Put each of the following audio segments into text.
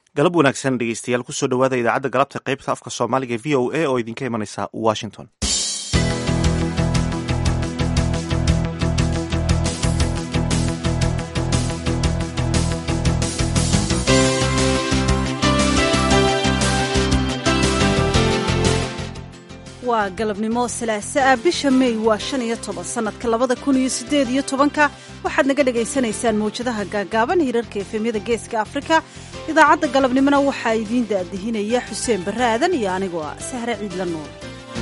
galab wanaagsan dhegeystayaal kusoo dhowaada idaacadda galabta qaybta afka soomaaliga v o a oo idinka imanaysa washington waa galabnimo salaasa ah bisha mey waa shan iyo toban sannadka labada kun iyo siddeed iyo tobanka waxaad naga dhagaysanaysaan mawjadaha gaagaaban hirarka efemyada geeska afrika idaacadda galabnimona waxaa idiin daadihinaya xuseen barre aadan iyo anigoo ah sahre ciidla nuur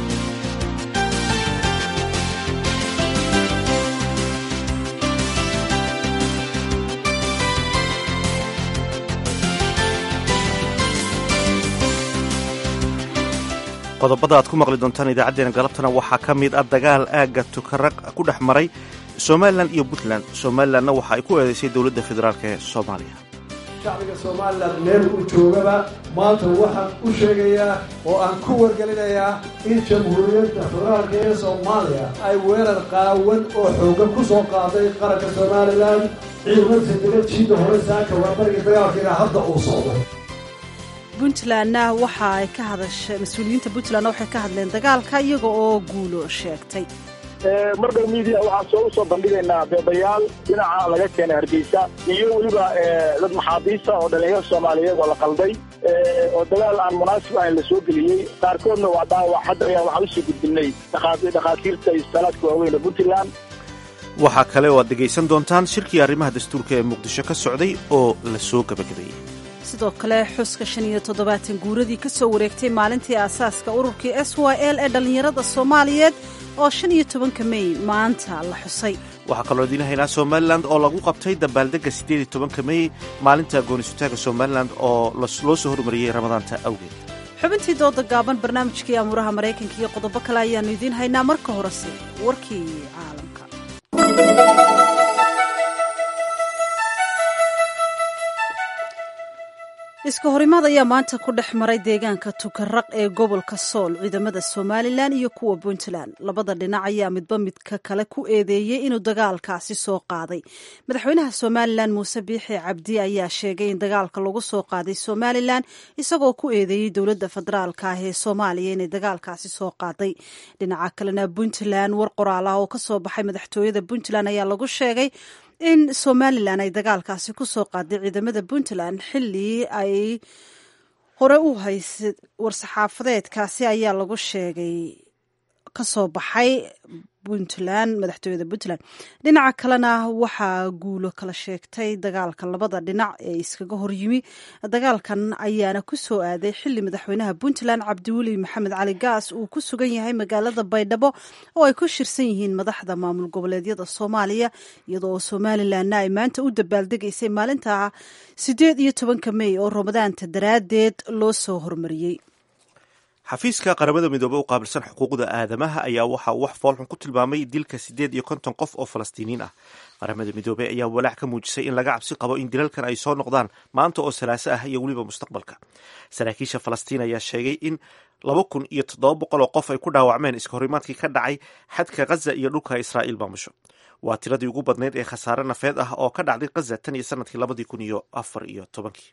qodobada aad ku maqli doontaan idaacaddeenna galabtana waxaa ka mid ah dagaal aagga tukaraq ku dhex maray somalilan iyo puntland somalilanna waxa ay ku eedaysay dowladda federaalk ee soomaaliya shacbiga somalilan meel uu joogaba maanta waxaan u sheegayaa oo aan ku wargelinayaa in jamhuuriyadda federaalka ee soomaaliya ay weerar qaawan oo xoogan ku soo qaaday qaranka somalilan ciidamada degajida hore saaka waa barigii dagaalkiina hadda uu socdo puntlandna waxa ay ka hadashay mas-uuliyiinta puntlandna waxay ka hadleen dagaalka iyaga oo guulo sheegtay mar dhow miidiya waxaan soo usoo bandhigaynaa beebayaal dhinaca laga keenay hargeysa iyo weliba dad maxaabiista oo dhalinyaro soomaaliyeed oo la qalday oo dagaal aan munaasib ahayn la soo geliyey qaarkoodna waa dhaawac hadda ayaa waxaan usoo gudbinay dhakhaatiirta iyo salaadka waaweyne puntland waxaa kale oo aad dhegaysan doontaan shirkii arrimaha dastuurka ee muqdisho ka socday oo la soo gabagabeeyey sidoo kale xuska shan iyo toddobaatan guuradii ka soo wareegtay maalintii aasaaska ururkii s y l ee dhallinyarada soomaaliyeed oo shan iyo tobanka mey maanta la xusay waxaa kaloo idiin haynaa somalilan oo lagu qabtay dabaaldegga siddeed iyo tobanka mey maalinta goonisutaaga somalilan oo loo soo hormariyey ramadaanta awgeed xubintii dooda gaaban barnaamijkii amuuraha maraykanka iyo qodobo kale ayaannu idiin haynaa marka horese warkii caalamka iska horimaad ayaa maanta ku dhex maray deegaanka tukaraq ee gobolka sool ciidamada somalilan iyo kuwa puntland labada dhinac ayaa midba midka kale ku eedeeyey inuu dagaalkaasi soo qaaday madaxweynaha somalilan muuse biixi cabdi ayaa sheegay in dagaalka lagu soo qaaday somalilan isagoo ku eedeeyey dowladda federaalka ah ee soomaaliya inay dagaalkaasi soo qaaday dhinaca kalena puntland war qoraal ah oo kasoo baxay madaxtooyada puntland ayaa lagu sheegay in somalilan ay dagaalkaasi ku soo qaaday ciidamada puntland xilli ay hore u haysay war-saxaafadeedkaasi ayaa lagu sheegay ka soo baxay puntland madaxtooyada puntland dhinaca kalena waxaa guulo kala sheegtay dagaalka labada dhinac ee iskaga horyimi dagaalkan ayaana ku soo aaday xili madaxweynaha puntland cabdiweli maxamed cali gaas uu ku sugan yahay magaalada baydhabo oo ay ku shirsan yihiin madaxda maamul goboleedyada soomaaliya iyadoo oo somalilanna ay maanta u dabaaldegaysay maalinta siddeed iyo tobanka mey oo ramadaanta daraaddeed loo soo hormariyey xafiiska qaramada midoobe u qaabilsan xuquuqda aadamaha ayaa waxa uu wax foolxun ku tilmaamay dilka siddeed iyo konton qof oo falastiiniin ah qaramada midoobe ayaa walaac ka muujisay in laga cabsi qabo in dilalkan ay soo noqdaan maanta oo salaaso ah iyo weliba mustaqbalka saraakiisha falastiin ayaa sheegay in laba kun iyo toddoba boqol oo qof ay ku dhaawacmeen iska horimaadkii ka dhacay xadka khaza iyo dhulka israa'iil maamusho waa tiradii ugu badnayd ee khasaare nafeed ah oo ka dhacday khaza tan iyo sanadkii labadii kun iyo afar iyo tobankii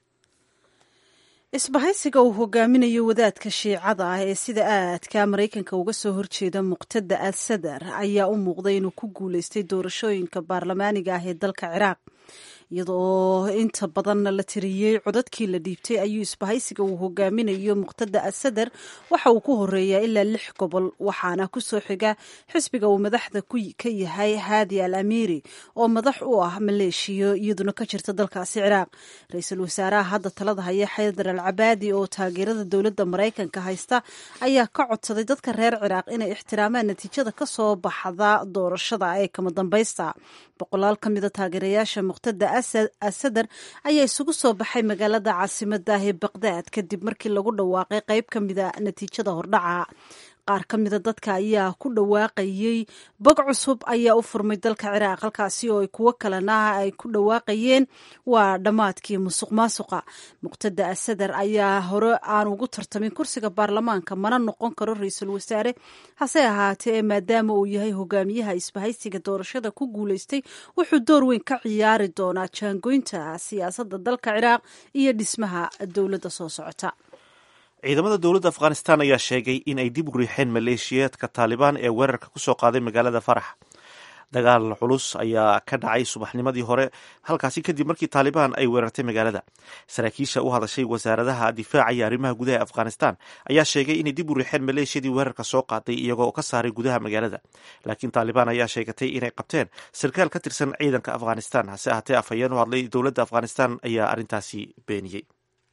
isbahaysiga uu hogaaminayo wadaadka shiicada ah ee sida aadka maraykanka uga soo horjeeda muqtada al sadar ayaa u muuqday inuu ku guuleystay doorashooyinka baarlamaaniga ah ee dalka ciraaq iyadoo inta badanna la tiriyey codadkii la dhiibtay ayuu isbahaysiga uu hogaaminayo muqtada asadar waxa uu ku horeeyaa ilaa lix gobol waxaana kusoo xiga xisbiga uu madaxda ka yahay haadi al amiiri oo madax u ah maleeshiyo iyaduna ka jirta dalkaasi ciraaq ra-iisul wasaaraha hadda talada haya xaydar al cabaadi oo taageerada dowladda maraykanka haysta ayaa ka codsaday dadka reer ciraaq inay ixtiraamaan natiijada kasoo baxda doorashada ee kama dambaysta boqolaal ka mida taageerayaasha muqtada asadar ayaa isugu soo baxay magaalada caasimada ah ee baqdaad kadib markii lagu dhawaaqay qayb ka mida natiijada hordhaca qaar ka mida dadka ayaa ku dhawaaqayey bog cusub ayaa u furmay dalka ciraaq halkaasi oo kuwo kalena ay ku dhawaaqayeen waa dhammaadkii musuq maasuqa muqtada asadar ayaa hore aan ugu tartamin kursiga baarlamaanka mana noqon karo ra-iisul wasaare hase ahaatee maadaama uu yahay hogaamiyaha isbahaysiga doorashada ku guuleystay wuxuu door weyn ka ciyaari doonaa jaangoynta siyaasadda dalka ciraaq iyo dhismaha dowladda soo socota ciidamada dowladda afghanistan ayaa sheegay in ay dib u riixeen maleeshiyaadka taalibaan ee weerarka kusoo qaaday magaalada farax dagaal culus ayaa ka dhacay subaxnimadii hore halkaasi kadib markii taalibaan ay weerartay magaalada saraakiisha u hadashay wasaaradaha difaaca iyo arrimaha gudaha ee afghanistan ayaa sheegay inay dib u riixeen maleeshiyadii weerarka soo qaaday iyagoo ka saaray gudaha magaalada laakiin taalibaan ayaa sheegatay inay qabteen sarkaal ka tirsan ciidanka afghanistan hase ahaatee afhayeen u hadlay dowladda afghanistan ayaa arrintaasi beeniyey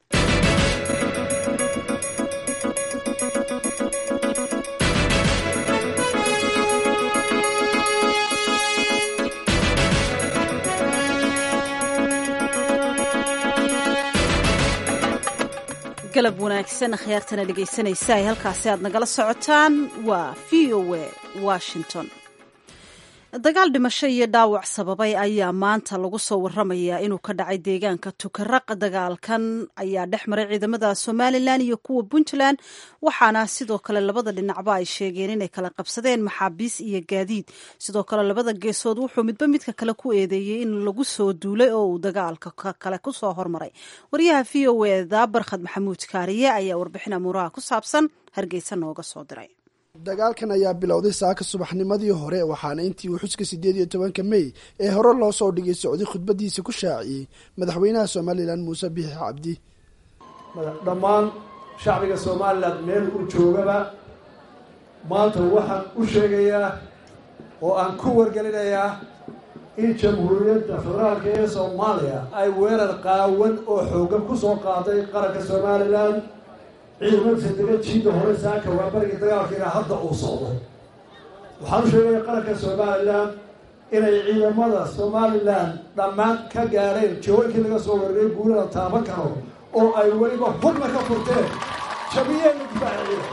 galab wanaagsan akhyaartana dhegaysanaysa ay halkaasi aad nagala socotaan waa v o a washington dagaal dhimasho iyo dhaawac sababay ayaa maanta lagu soo waramayaa inuu ka dhacay deegaanka tukaraq dagaalkan ayaa dhex maray ciidamada somalilan iyo kuwa puntland waxaana sidoo kale labada dhinacba ay sheegeen inay kala qabsadeen maxaabiis iyo gaadiid sidoo kale labada geesood wuxuu midba midka kale ku eedeeyey in lagu soo duulay oo uu dagaalka kale kusoo hormaray waryaha v o eda barkhad maxamuud kaariye ayaa warbixin amuuraha ku saabsan hargeysa nooga soo diray dagaalkan ayaa bilowday saaka subaxnimadii hore waxaana intii uu xuska siddeed iyo tobanka mey ee hore loo soo dhigay socday khudbadiisa ku shaaciyey madaxweynaha somalilan muuse biixi cabdi dhammaan shacbiga somalilan meel uu joogaba maanta waxaan u sheegayaa oo aan ku wargelinayaa in jamhuuriyadda federaalka ee soomaaliya ay weerar qaawan oo xoogan ku soo qaaday qaranka somalilan ciidamada sadega jiida hore saaka waa barigii dagaalkiina hadda uu socdo waxaan u sheegaya qaranka somalilan inay ciidamada somalilan dhammaan ka gaadheen jawooyinkii laga soo weeraray guulada taaban karo oo ay weliba hubna ka furteen jabiyeenna difaaciya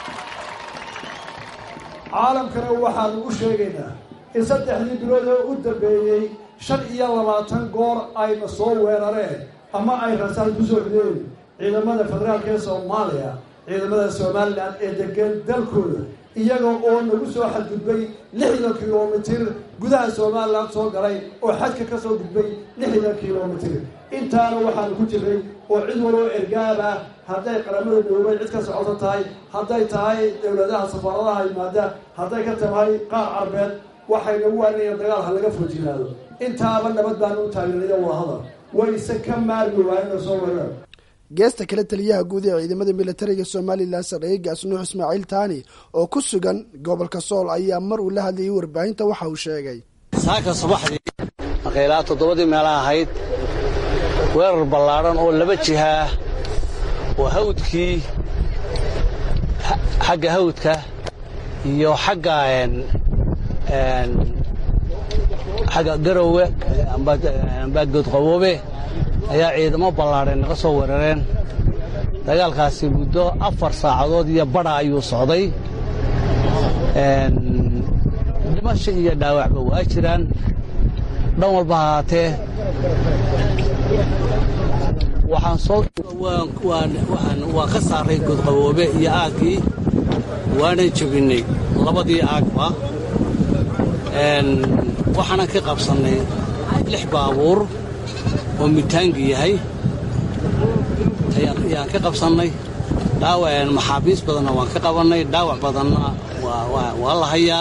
caalamkana waxaanu u sheegaynaa in saddexdii bilood oo u dambeeyey shan iyo labaatan goor ayna soo weerareen ama ay rasaan kusoo rideen ciidamada federaalka ee soomaaliya ciidamada somalilan ee degan dalkooda iyaga oo nagu soo xadgudbay lixdan kilomitir gudaha somalilan soo galay oo xadka ka soo gudbay lixdan kilomitir intaana waxaanu ku jiray oo cid waloo ergaab ah hadday qaramada midoobay cid ka socoto tahay hadday tahay dowladaha safaaradaha yimaada hadday ka tahay qaar carbeed waxay nagu waaninayaan dagaal ha laga foojinaado intaaba nabad baanu u taageeraya wadahadal wayse ka maarmi waayena soo weerar geesta kale taliyaha guud ee ciidamada militariga somalilan sarreeye gaasnuux ismaaciil taani oo ku sugan gobolka sool ayaa mar uu la hadlayay warbaahinta waxa uu sheegay saaka subaxdii maqaylaa toddobadii meela ahayd weerar ballaadhan oo laba jihaa oo hawdkii xagga hawdka iyo xagga xagga garowe amba goodqaboobe ayaa ciidamo ballaadheen naga soo weerareen dagaalkaasi muddo afar saacadood iyo badha ayuu socday dhimasho iyo dhaawacba waa jiraan dhan walba hahaatee waxaan soo waan ka saaray goodqaboobe iyo aaggii waanan jebinnay labadii aagba waxaanan ka qabsannay lix baabuur oo mitaangi yahay ayaan ka qabsannay dhaawac maxaabiis badanna waan ka qabannay dhaawac badanna waa la hayaa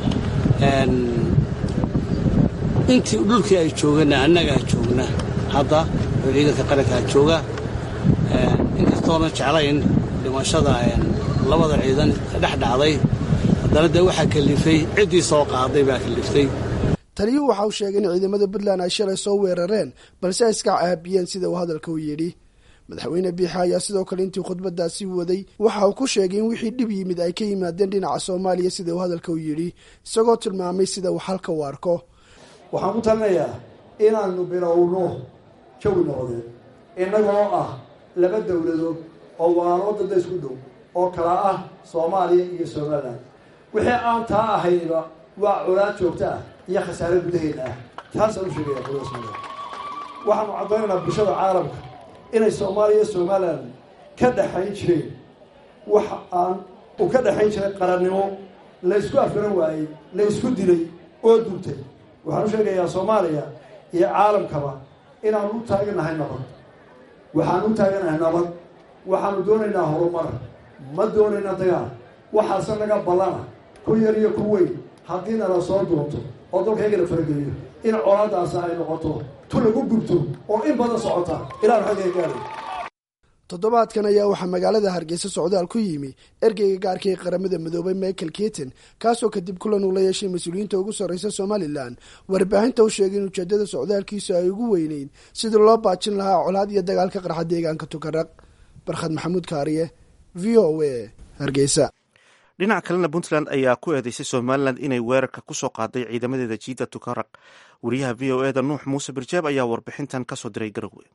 intii dhulkii ay joogana annagaa joogna hadda oo ciidanka qarankaa jooga inkastoona jeclayn dhimashada labada ciidan ka dhex dhacday haddana dee waxaa kalifay ciddii soo qaaday baa kaliftay taliyuhu waxa uu sheegay in ciidamada puntland ay shalay soo weerareen balse ay iska caabiyeen sida uu hadalka u yidhi madaxweyne biixa ayaa sidoo kale intii khudbadaasi waday waxa uu ku sheegay in wixii dhib yimid ay ka yimaadeen dhinaca soomaaliya sida uu hadalka u yidhi isagoo tilmaamay sida uu halka u arko waxaan ku talinayaa inaanu bilowno jawi noqdeen innagoo ah laba dowladood oo walaalo dadda isku dhow oo kala ah soomaaliya iyo somalilan wixii aan taa ahayba waa colaad joogto ah iyo khasaare gudaheeda ah taasaan u sheegaya qolada somalilan waxaanu caddaynaynaa bulshada caalamka inay soomaaliya iyo somalilan ka dhexayn jireen wax aan uu ka dhexayn jiray qarannimo la ysku afgaran waayey la ysku dilay oo duubtay waxaan u sheegayaa soomaaliya iyo caalamkaba inaanu u taaganahay nabad waxaanu u taaganahay nabad waxaanu doonaynaa horumar ma doonayna dagaal waxaase naga ballana ku yar iyo ku weyn haddii nala soo duunto oo dalkaygana farageliyo in colaadaasi ay noqoto tu lagu gubto oo in badan socota ilaanu xagga gaaray toddobaadkan ayaa waxaa magaalada hargeysa socdaal ku yimi ergeyga gaarka ee qaramada midoobay michael keaton kaasoo kadib kulan uu la yeeshay mas-uuliyiinta ugu sarreysa somalilan warbaahinta u sheegay in ujeedada socdaalkiisu ay ugu weyneyn sidii loo baajin lahaa colaad iyo dagaal ka qarxa deegaanka tukaraq barkhad maxamuud kaariye v o a hargeysa dhinaca kalena puntland ayaa ku eedeysay somalilan inay weerarka kusoo qaaday ciidamadeeda jiida tukaraq wariyaha v o eda nuux muuse birjeeb ayaa warbixintan kasoo diray garowe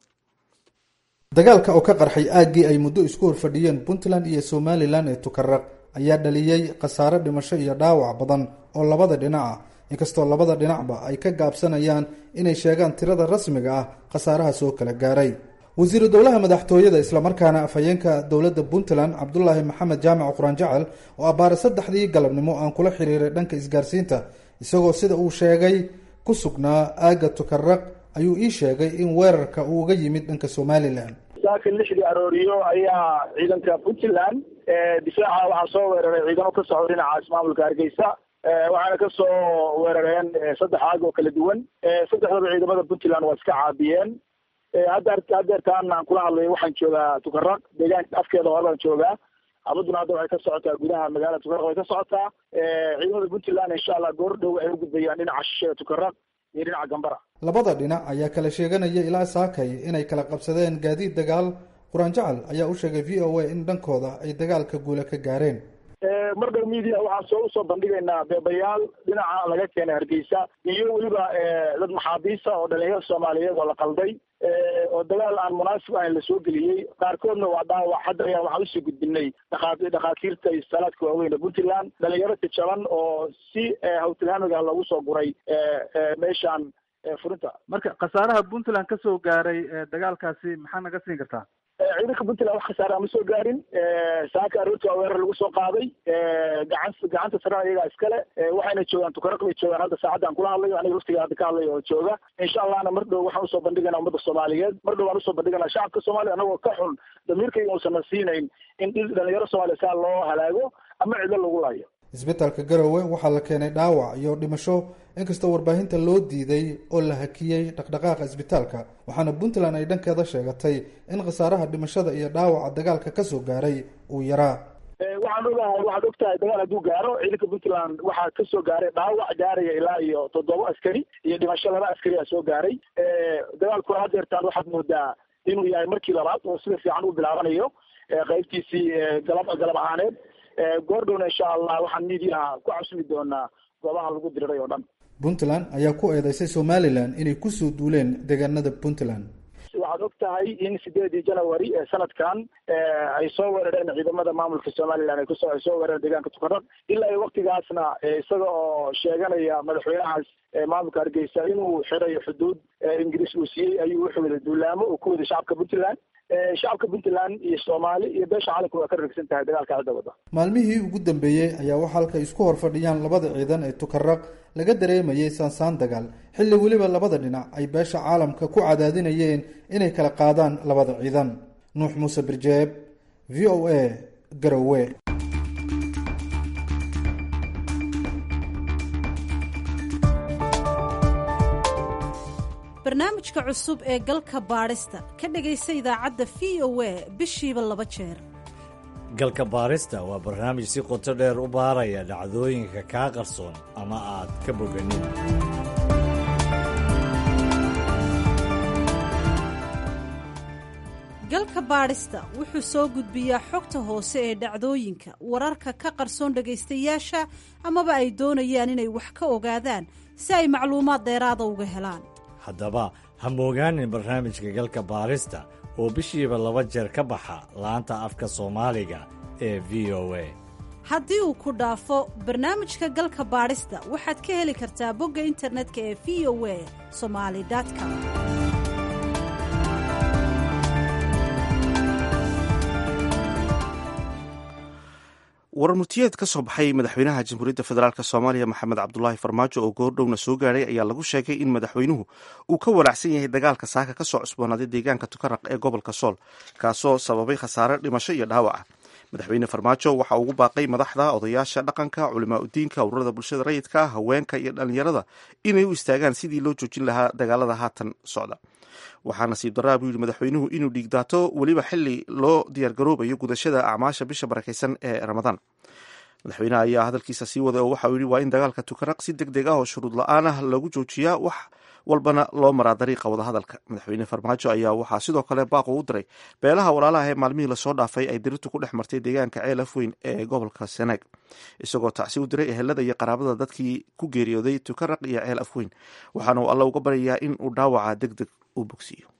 dagaalka oo ka qarxay aaggii ay muddo isku horfadhiyeen puntland iyo somalilan ee tukaraq ayaa dhaliyey khasaare dhimasho iyo dhaawac badan oo labada dhinac ah inkastoo labada dhinacba ay ka gaabsanayaan inay sheegaan tirada rasmiga ah khasaaraha soo kala gaaray wasiiru dowlaha madaxtooyada islamarkaana afhayeenka dowladda puntland cabdulaahi maxamed jaamac quraan jacal oo abbaare saddexdii galabnimo aan kula xiriiray dhanka isgaarsiinta isagoo sida uu sheegay ku sugnaa aagga tukaraq ayuu ii sheegay in weerarka uu uga yimid dhanka somalilan saaka lixdii arooriyo ayaa ciidanka puntland difaaca waxaa soo weeraray ciidamo ka socda dhinaca ismaamulka hargeysa waxaana kasoo weerareen saddex aag oo kala duwan saddexdaba ciidamada puntland waa iska caabiyeen hadda hadeertaan aan kula hadlayo waxaan joogaa tukaraq deegaanka afkeeda hore baan joogaa abaduna hadda waxay ka socotaa gudaha magaalada tukaraq way ka socotaa ciidamada puntland insha allah goor dhow ay u gudbayaan dhinaca shisheeda tukaraq iyo dhinaca gambara labada dhinac ayaa kala sheeganaya ilaa saakay inay kala qabsadeen gaadiid dagaal quraan jacal ayaa u sheegay v o a in dhankooda ay dagaalka guula ka gaareen mar dhow media waxaan soo usoo bandhigaynaa beebayaal dhinaca laga keenay hargeysa iyo weliba dad maxaabiista oo dhalinyaro soomaaliyeed oo la qalday oo dagaal aan munaasib ahayn lasoo geliyey qaarkoodna waa dhaawac hadda ayaa waxaan usii gudbinay dhakaa dhakhaatiirta iyo salaadka waaweyn ee puntland dhalinyaro jajaban oo si hawtilhaamiga loogu soo guray meeshaan furinta marka khasaaraha puntland ka soo gaaray dagaalkaasi maxaa naga siin kartaa ciidanka puntland wax khasaara ma soo gaarin saaka aroorti waa weerar lagu soo qaaday gacan gacanta sarena iyagaa iskale waxayna joogaan tukaraq bay joogaan hadda saacadda aan kula hadlayo aniga waftiga hadda ka hadlayo oo jooga insha allahna mar dhow waxaan usoo bandhigaynaa ummadda soomaaliyeed mar dhow waan usoo bandhiganaa shacabka soomaaliya anagoo ka xun damiirkayga uusan siinayn in dhalinyaro soomaaliya saa loo halaago ama cido lagu laayo isbitaalka garowe waxaa la keenay dhaawac iyo dhimasho inkastoo warbaahinta loo diiday oo la hakiyey dhaqdhaqaaqa isbitaalka waxaana puntland ay dhankeeda sheegatay in khasaaraha dhimashada iyo dhaawaca dagaalka kasoo gaaray uu yaraa waxaan ogahay waxaad og tahay dagaal hadduu gaaro ciidanka puntland waxaa kasoo gaaray dhaawac gaaraya ilaa iyo toddoba askari iyo dhimasho laba askari a soo gaaray dagaalkuna hadeertaan waxaad moodaa inuu yahay markii labaad oo sida fiican u bilaabanayo qaybtiisii galab galab ahaaneed goordhowna insha allah waxaan midiyaha ku cabsumi doonaa goobaha lagu diriray oo dhan puntland ayaa ku eedeysay somalilan inay kusoo duuleen deegaanada puntland waxaad og tahay in sideedii janawari ee sanadkan ay soo weerareen ciidamada maamulka somalilan ay kusoo ay soo weerareen deegaanka tukaraq ilaa iyo waktigaasna isaga oo sheeganaya madaxweynahaas maamulka hargeysa inuu xirayo xuduud ingiriis uu siiyey ayuu wuxuu wada duulaamo uu ku waday shacabka puntland shacabka puntland iyo soomaali iyo beesha caalamka waa ka ragsan tahay dagaalka cidda wada maalmihii ugu dambeeyey ayaa waxaa halka isku horfadhiyaan labada ciidan ee tukaraq laga dareemayay saansaan dagaal xilli weliba labada dhinac ay beesha caalamka ku cadaadinayeen inay kala qaadaan labada ciidan nuux muuse birjeeb v o a garowe barnaamijka cusub ee galka baadhista ka dhegaysa idaacadda v o a bishiiba laba jeer galka baarista waa barnaamij si qoto dheer u baaraya dhacdooyinka kaa qarsoon ama aad ka boganin galka baadhista wuxuu soo gudbiyaa xogta hoose ee dhacdooyinka wararka ka qarsoon dhegaystayaasha amaba ay doonayaan inay wax ka ogaadaan si ay macluumaad dheeraada uga helaan haddaba ha moogaanin barnaamijka galka baarista oo bishiiba laba jeer ka baxa laanta afka soomaaliga ee v o a haddii uu ku dhaafo barnaamijka galka baadhista waxaad ka heli kartaa bogga internetka ee v o a somali com warmurtiyeed ka soo baxay madaxweynaha jamhuuriyadda federaalk soomaaliya maxamed cabdulaahi farmaajo oo goordhowna soo gaadhay ayaa lagu sheegay in madaxweynuhu uu ka walaacsan yahay dagaalka saaka ka soo cusboonaaday deegaanka tukaraq ee gobolka sool kaasoo sababay khasaare dhimasho iyo dhaawaca madaxweyne farmaajo waxa ugu baaqay madaxda odayaasha dhaqanka culimaa udiinka ururada bulshada rayidka haweenka iyo dhallinyarada inay u istaagaan sidii loo joojin lahaa dagaalada haatan socda waxaa nasiib daraa buu yidhi madaxweynuhu inuu dhiigdaato weliba xili loo diyaargaroobayo gudashada acmaasha bisha barakaysan ee ramadaan madaxweyneha ayaa hadalkiisa sii waday oo waxauu yidhi waa in dagaalka tukaraq si deg deg ah oo shuruud la-aan ah lagu joojiyaa wax walbana loo maraa dariiqa wadahadalka madaxweyne farmaajo ayaa waxaa sidoo kale baaqo u diray beelaha walaalaha ee maalmihii lasoo dhaafay ay dirirtu ku dhex martay deegaanka ceel afweyn ee gobolka sanaag isagoo tacsi u diray ehelada iyo qaraabada dadkii ku geeriyooday tukaraq iyo ceel afweyn waxaana uu alla uga baryayaa in uu dhaawaca deg deg u bogsiiyo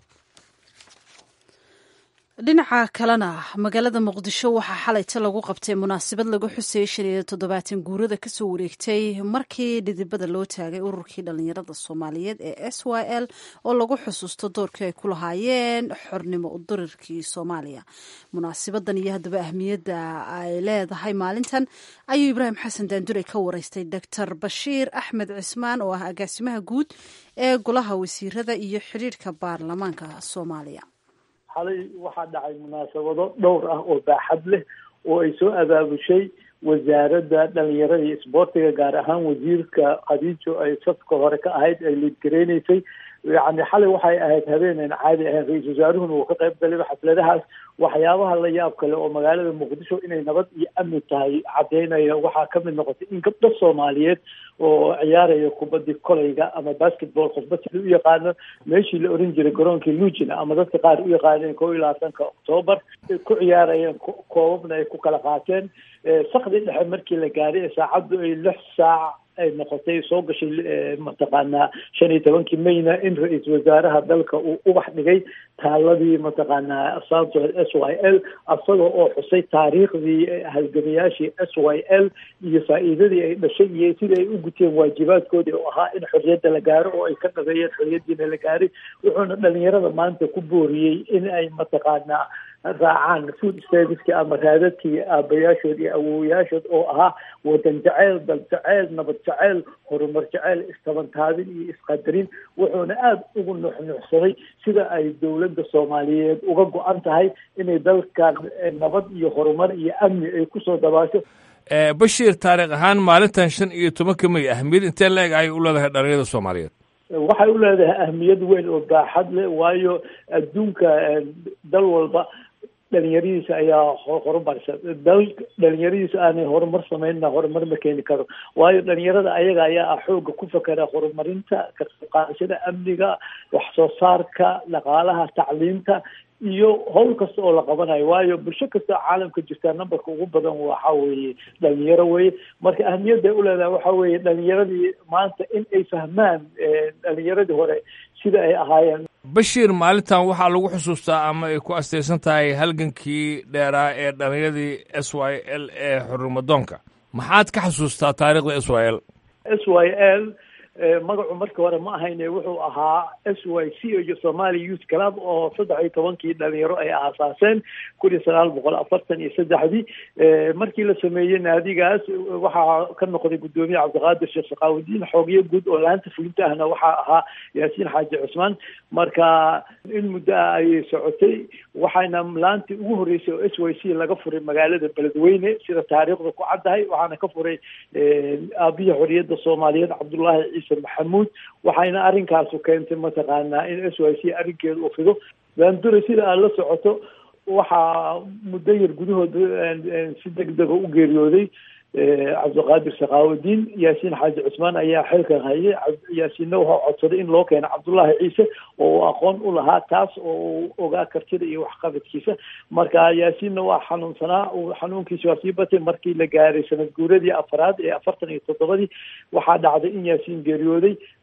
dhinaca kalena magaalada muqdisho waxaa xalayta lagu qabtay munaasabad lagu xusayay shan iyo toddobaatan guurada kasoo wareegtay markii dhidibada loo taagay ururkii dhallinyarada soomaaliyeed ee s y l oo lagu xusuusto doorkii ay ku lahaayeen xornimo udirirkii soomaaliya munaasabadan iyo haddaba ahmiyadda ay leedahay maalintan ayuu ibraahim xasan daandure ka wareystay doctor bashiir axmed cismaan oo ah agaasimaha guud ee golaha wasiirada iyo xidhiirhka baarlamaanka soomaaliya xalay waxaa dhacay munaasabado dhowr ah oo baaxad leh oo ay soo abaabushay wasaaradda dhalinyarada iyo isboortiga gaar ahaan wasiirka khadiijo ay safka hore ka ahayd ay liidgareynaysay yani xalay waxay ahayd habeenan caadi ahayn ra-iisul wasaaruhuna uu ka qayb galayba xafladahaas waxyaabaha la yaab kale oo magaalada muqdisho inay nabad iyo amni tahay caddeynaya waxaa kamid noqotay in gabdho soomaaliyeed oo ciyaaraya kubadii kolayga ama basketball qofba sida u yaqaano meeshii la oran jiray garoonkii lugina ama dadka qaar u yaqaaneen kow iyo labaatanka octoobar ku ciyaarayeen koobabna ay ku kala qaateen sakdii dhexe markii la gaaray ee saacaddu ay lix saac ay noqotay soo gashay mataqaanaa shan iyo tobankii mayna in ra-iisul wasaaraha dalka uu ubax dhigay taaladii mataqaanaa santo s y l isaga oo xusay taariikhdii halgamayaashii s y l iyo faa'iidadii ay dhashay iyo sidai ay u guteen waajibaadkoodii oo ahaa in xorriyadda la gaaro oo ay ka dhabeeyeen xorriyaddiina la gaaray wuxuuna dhalinyarada maanta ku booriyey in ay mataqaanaa raacaan food serviceki ama raadadkii aabayaashood iyo awowayaashood oo ahaa wadan jaceyl dal jaceyl nabad jaceyl horumar jaceyl istabantaabin iyo isqadarin wuxuuna aada ugu nuxnuxsaday sida ay dowladda soomaaliyeed uga go-an tahay inay dalkan nabad iyo horumar iyo amni ay kusoo dabaasho bashiir taariikh ahaan maalintan shan iyo tobanka may ahmiyad intee la-eg ayay u leedahay dhalinyarada soomaaliyeed waxay u leedahay ahmiyad weyn oo baaxad leh waayo adduunka dal walba dhalinyaradiisa ayaa horumarsa dal dhalinyaradiisa aanay horumar sameynna horumar ma keeni karo waayo dhalinyarada ayaga ayaa ah xooga ku fakera horumarinta ka qayb qaadashada amniga wax soo saarka dhaqaalaha tacliinta iyo howl kasta oo la qabanayo waayo bulsho kasta caalamka jirta numberka ugu badan waxa weeye dhalinyaro weye marka ahmiyadday uleedahay waxa weeye dhalinyaradii maanta in ay fahmaan dhalinyaradii hore sida ay ahaayeen bashiir maalintan waxaa lagu xusuustaa ama ay ku astaysan tahay halgankii dheeraa ee dhalinyaradii s y l ee xurnimadoonka maxaad ka xusuustaa taariikhda s y l s y l magacu markii hore ma ahayne wuxuu ahaa s y c iyo somali youth club oo saddex iyo tobankii dhalinyaro ay aasaaseen kun iyo sagaal boqol afartan iyo saddexdii markii la sameeyey naadigaas waxaa ka noqday guddoomiye cabdiqaadir sheekh sakaawudiin xoogyo guud oo laanta fulinta ahna waxaa ahaa yaasiin xaaji cusmaan marka in muddo ah ayay socotay waxayna laantii ugu horreysay oo s y c laga furay magaalada beledweyne sida taariikhda ku caddahay waxaana ka furay aabiya xorriyadda soomaaliyeed cabdullaahi ciise maxamuud waxayna arrinkaasu keentay mataqaanaa in s y c arrinkeeda uu fido daandure sida aad la socoto waxaa muddo yar gudahooda si deg dega u geeriyooday cabdiqaadir sakaawudiin yaasiin xaaji cusmaan ayaa xilkan hayay yaasiinna waxaa codsaday in loo keeno cabdullaahi ciise oo uu aqoon u lahaa taas oo uu ogaa kartida iyo waxqabadkiisa marka yaasiinna waa xanuunsanaa xanuunkiisa waa sii batay markii la gaaray sanad guuradii afaraad ee afartan iyo toddobadii waxaa dhacday in yaasiin geeriyooday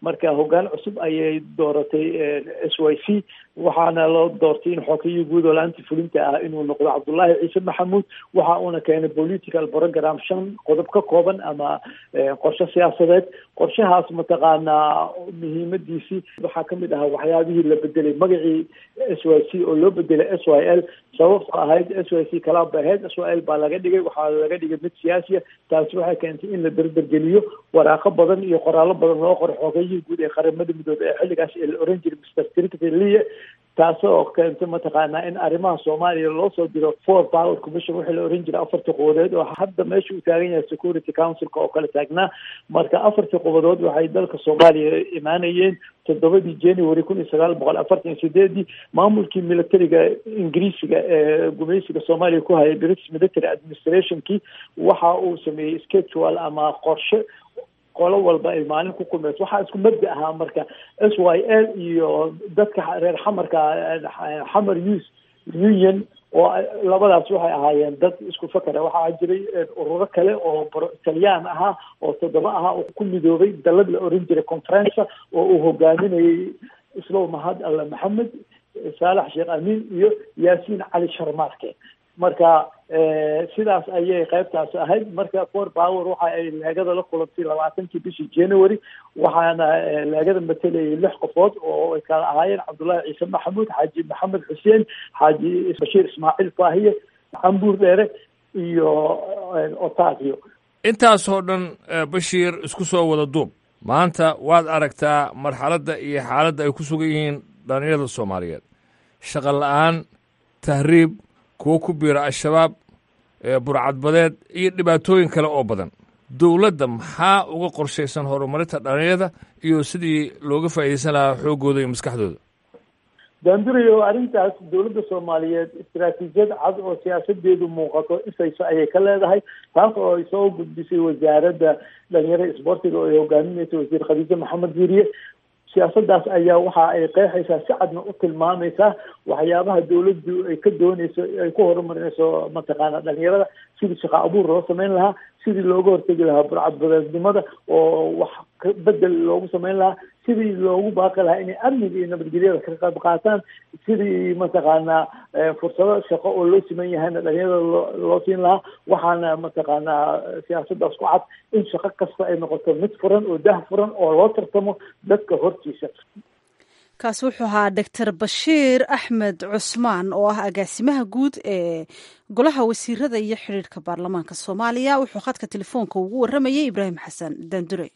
marka hoggaan cusub ayay dooratay s y c waxaana loo doortay in xookiyii guud oo la-aanti fulinta ah inuu noqdo cabdullaahi ciise maxamuud waxa uuna keenay political program shan qodob ka kooban ama qorshe siyaasadeed qorshahaas mataqaanaa muhiimadiisii waxaa kamid ahaa waxyaabihii la bedelay magacii s y c oo loo bedelay s y l sababto ahayd s y c kalaab bay ahayd s y l baa laga dhigay waxaa laga dhigay mid siyaasiya taasi waxay keentay in la derdergeliyo waraaqo badan iyo qoraallo badan loo qoray xoogayihii guud ee qaramada midoobey ee xilligaas ee la oran jiray mr tricty lie taasoo keentay mataqaanaa in arrimaha soomaaliya loo soo diro for power commission wixii la oran jiray afartii qubadood oo hadda meesha uu taagan yahay security councilka oo kale taagnaa marka afartii qubadood waxay dalka soomaaliya imaanayeen toddobadii january kun iyo sagaal boqol afartan iyo sideedii maamulkii militariga ingiriisiga ee gumaysiga soomaaliya ku hayay british military administrationkii waxa uu sameeyey schedule ama qorshe qolo walba ay maalin ku kulmayso waxaa isku mabda ahaa marka s y l iyo dadka reer xamarka xamar youth union oo labadaas waxay ahaayeen dad isku fakera waxaa jiray ururo kale oo talyaan ahaa oo toddoba ahaa oo ku midoobay dalad la oran jiray conference oo uu hogaaminayay islow mahad alla maxamed saalax sheekh amiin iyo yaasiin cali sharmaarke marka sidaas ayay qaybtaas ahayd marka for power waxa ay leegada la kulantay labaatankii bishii january waxaana leegada matalayay lix qofood oo ay kala ahaayeen cabdullaahi ciise maxamuud xaaji maxamed xuseen xaaji bashiir ismaaciil faahiye cambuur dheere iyo otavio intaasoo dhan bashiir isku soo wada duub maanta waad aragtaa marxaladda iyo xaaladda ay ku sugan yihiin dhalinyarada soomaaliyeed shaqa la-aan tahriib kuwo ku biira al-shabaab burcadbadeed iyo dhibaatooyin kale oo badan dowladda maxaa uga qorshaysan horumarinta dhalinyarada iyo sidii looga faa'iidaysan lahaa xooggooda iyo maskaxdooda daandurayo arrintaas dowladda soomaaliyeed istaraatiijiyad cad oo siyaasadeedu muuqato ifayso ayay ka leedahay taas oo ay soo gudbisay wasaaradda dhalinyarada isboortiga oo ay hogaaminaysa wasiir khadiijo maxamed yuriye siyaasadaas ayaa waxa ay qeexaysaa si cadna u tilmaamaysaa waxyaabaha dawladdu ay ka dooneyso ay ku horumarinayso mataqaana dhalinyarada sidii shaqo abuur loo sameyn lahaa sidii looga hortegi lahaa burcadbadeednimada oo wax bedel loogu sameyn lahaa sidii loogu baaqi lahaa inay amniga iyo nabadgelyada ka qayb qaataan sidii mataqaanaa fursado shaqo oo loo siman yahayna dhalinyarada loo loo siin lahaa waxaana mataqaanaa siyaasadaas ku cad in shaqo kasta ay noqoto mid furan oo dah furan oo loo tartamo dadka hortiisa kaasi wuxuu ahaa doctor bashiir axmed cusmaan oo ah agaasimaha guud ee golaha wasiirada iyo xidhiirhka baarlamaanka soomaaliya wuxuu khadka telefoonka ugu waramayay ibraahim xasan daandure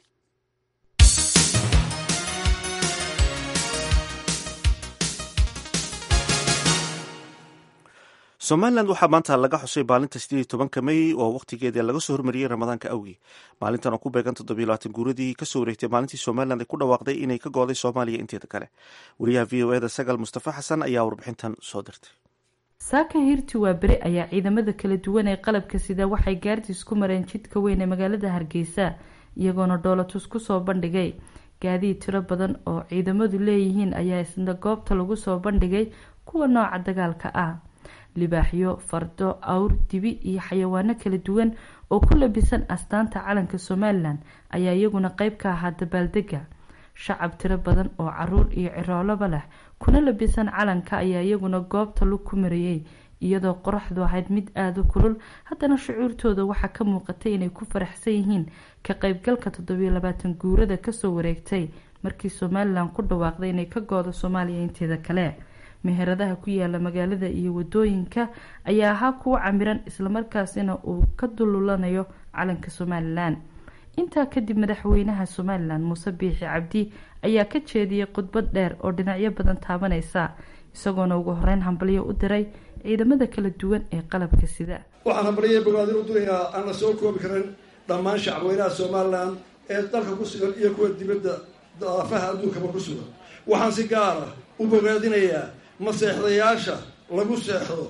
somalilan waxaa maanta laga xusay maalinta sideed iyo tobanka mey oo wakhtigeeda laga soo hormariyey ramadaanka awgii maalintan oo ku beegan toddobiyo labaatan guuradii kasoo wareegtay maalintii somalilan ay ku dhawaaqday inay ka gooday soomaaliya inteeda kale wariyaha v o eda sagal mustafa xasan ayaa warbixintan soo dirtay saaka hiirti waa beri ayaa ciidamada kala duwan ee qalabka sida waxay gaardiis ku mareen jidka weyn ee magaalada hargeysa iyagoona dhoolatus kusoo bandhigay gaadiid tiro badan oo ciidamadu leeyihiin ayaa isna goobta lagu soo bandhigay kuwa nooca dagaalka ah libaaxyo fardo awr dibi iyo xayawaano kala duwan oo ku labisan astaanta calanka somalilan ayaa iyaguna qeyb ka ahaa dabaaldega shacab tiro badan oo caruur iyo cirooloba leh kuna labisan calanka ayaa iyaguna goobta lug ku marayey iyadoo qoraxdu ahayd mid aada u kulul haddana shucuurtooda waxaa ka muuqatay inay ku faraxsan yihiin ka qeybgalka toddobiyo labaatan guurada kasoo wareegtay markii somalilan ku dhawaaqday inay ka goodo soomaaliya inteeda kale meheradaha ku yaala magaalada iyo wadooyinka ayaa ahaa kuwa camiran islamarkaasina uu ka dululanayo calanka somalilan intaa kadib madaxweynaha somalilan muuse biixi cabdi ayaa ka jeediyey khudbad dheer oo dhinacyo badan taabaneysa isagoona ugu horeyn hambalyo u diray ciidamada kala duwan ee qalabka sida waxaan hambalyo bogaadin u dirayaa aan la soo koobi karin dhammaan shacabweynaha somalilan ee dalka ku sugan iyo kuwa dibadda daafaha adduunkaba ku sugan waxaan si gaara u bogaadinayaa maseexdayaasha lagu seexdo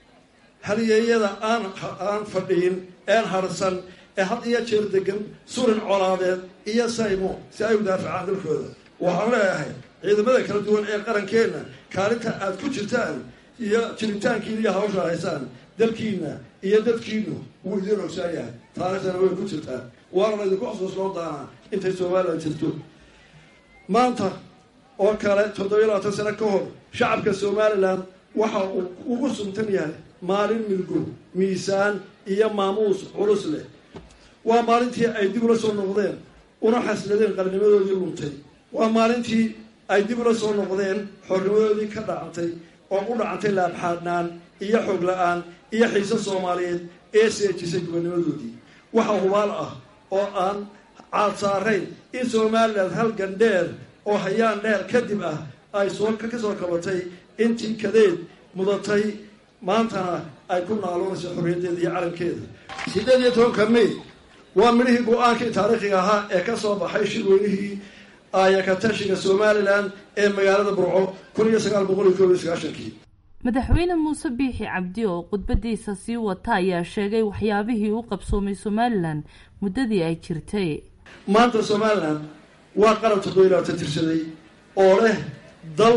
halyeeyada aan aan fadhiyin een harsan ee had iyo jeer degan surin colaadeed iyo saymo si ay u daafacaan dalkooda waxaan leeyahay ciidamada kala duwan ee qarankeenna kaalinta aad ku jirtaan iyo jiritaankiina iyo hawsha haysaan dalkiina iyo dadkiinu wuu idiin ogsaa yahay taariikhdana way ku jirtaan waana laydinku xusuusnoo daanaa intay somalilan jirto maanta oo kale toddobiyo labaatan sano ka hor shacabka somalilan waxa uu ugu suntan yahay maalin milgo miisaan iyo maamuus culus leh waa maalintii ay dib ula soo noqdeen una xasladeen qarnimadoodii luntay waa maalintii ay dib ula soo noqdeen xornimadoodii ka dhacantay oo u dhacantay laabxaadhnaan iyo xoog la-aan iyo xiise soomaaliyeed ee seejisay gobanimadoodii waxa hubaal ah oo aan caad saarayn in somalilan halgan dheer oo hayaan dheer kadib ah ay soo ka soo kabatay intii kadeed mudatay maantana ay ku naaloonayso xorriyaddeeda iyo calankeeda siddeed iyo tobanka may waa midhihii go-aankii taariikhiga ahaa ee ka soo baxay shirweynihii aayakatashiga somalilan ee magaalada burco kun iyo sagaal boqol iyo koob iyo sagaashankii madaxweyne muuse biixi cabdi oo khudbadiisa sii wata ayaa sheegay waxyaabihii u qabsoomay somalilan muddadii ay jirtay maanta somalilan waa qaran toddobiyo labaatan tirsaday oo leh dal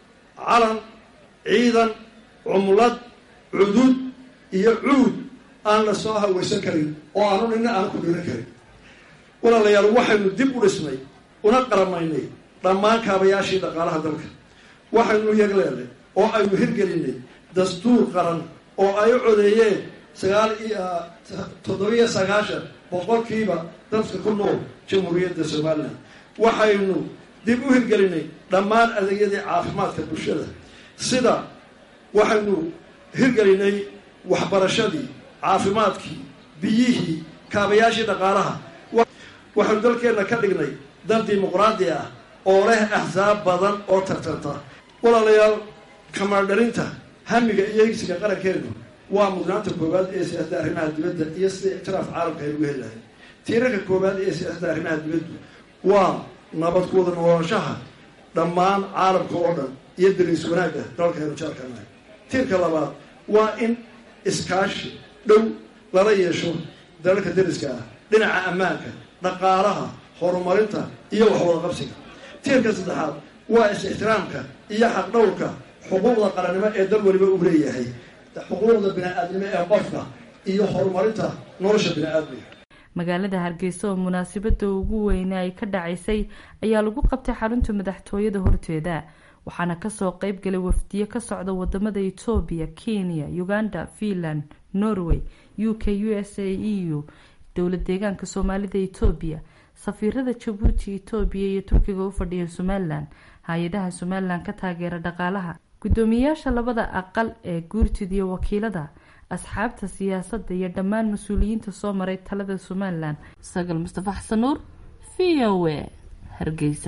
calan ciidan cumlad cudud iyo cuud aan la soo hawaysan karin oo aanu nina aan ku dhiran karin walaalayaal waxaynu dib u dhisnay una qaramaynay dhammaan kaabayaashii dhaqaalaha dalka waxaynu yagleelnay oo aynu hirgelinay dastuur qaran oo ay u codeeyeen sagaal iyo toddobiyo sagaashan boqolkiiba dadka ku nool jamhuuriyadda somalilan waxaynu dib u hirgelinay dhammaan adeegyadii caafimaadka bulshada sida waxaynu hirgelinay waxbarashadii caafimaadkii biyihii kaabayaashii dhaqaalaha waxaynu dalkeenna ka dhignay dal dimuqraadi ah oo leh axsaab badan oo tartanta walaalayaal kamaardharinta hamiga iyo higsiga qarankeenu waa mudnaanta koowaad ee siyaasadda arrimaha dibadda iyo sida ictiraaf caalamka ay ugu helahay tiirarka koowaad ee siyaasadda arrimaha dibaddu waa nabad ku wada noolaanshaha dhammaan caalamka oo dhan iyo dariis wanaagga dalkaynu jaalkanahay tiirka labaad waa in iskaashi dhow lala yeesho dalalka dariska ah dhinaca ammaanka dhaqaalaha horumarinta iyo waxwada qabsiga tiirka saddexaad waa is-ixtiraamka iyo xaqdhowrka xuquuqda qarannimo ee dal weliba uu leeyahay xuquuqda bini-aadnimo ee qofka iyo horumarinta nolosha bini-aadmiga magaalada hargeysa oo munaasabada ugu weyne ay ka dhacaysay ayaa lagu qabtay xarunta madaxtooyada horteeda waxaana kasoo qeyb galay wafdiyo ka socda wadamada etoobiya kenya uganda finland norway u k u s a e u dowlad deegaanka soomaalida etoobiya safiirada jabuuti etoobiya iyo turkiga u fadhiya somalilan hay-adaha somalilan ka taageera dhaqaalaha guddoomiyayaasha labada aqal ee guurtida iyo wakiilada asxaabta siyaasadda iyo dhammaan mas-uuliyiinta soo maray talada somalilan sagal mustafa xasan nuur v o a hargeysa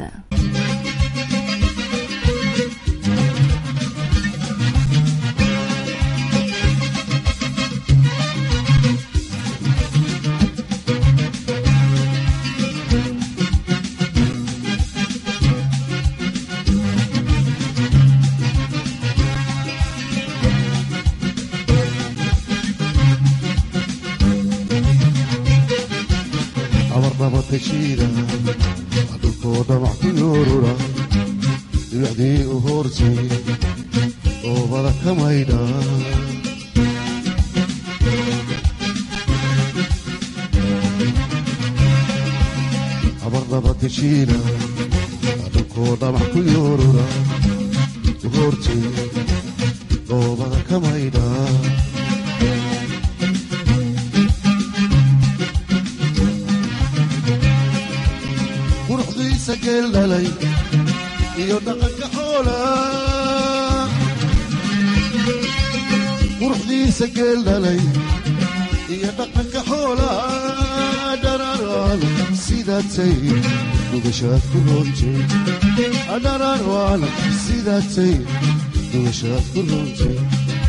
dhulkooda maxkuyoorura dhibacdii u hoortay oobada ka maydha abardaba teshiina dhulkooda maxkuyoorura u hoortay oobada ka maydha quruxdiisa geeldhalay iyo dhaqanka xoola quruxdiisa geeldhalay iyo dhaqanka xoola dhararwaan sidaatay dugashaad ku roontay dhararwaan sidaatay dugashaad ku roontay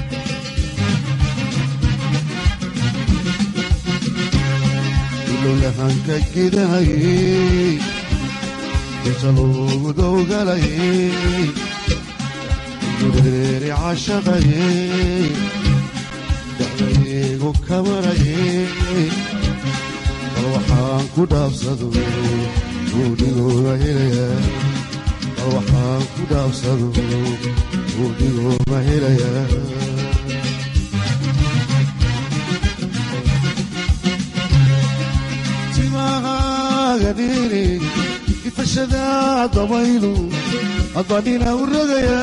ilowlahanka gidahayey inta loogu dowgalayey dureeri cashaqayey dacdaygu kamarayey bal waxaan ku dhaabsado buudhigooga helaya bal waxaan ku dhaabsado buudhigooga helaya rogsadaa dabaylu haddadhina u rogaya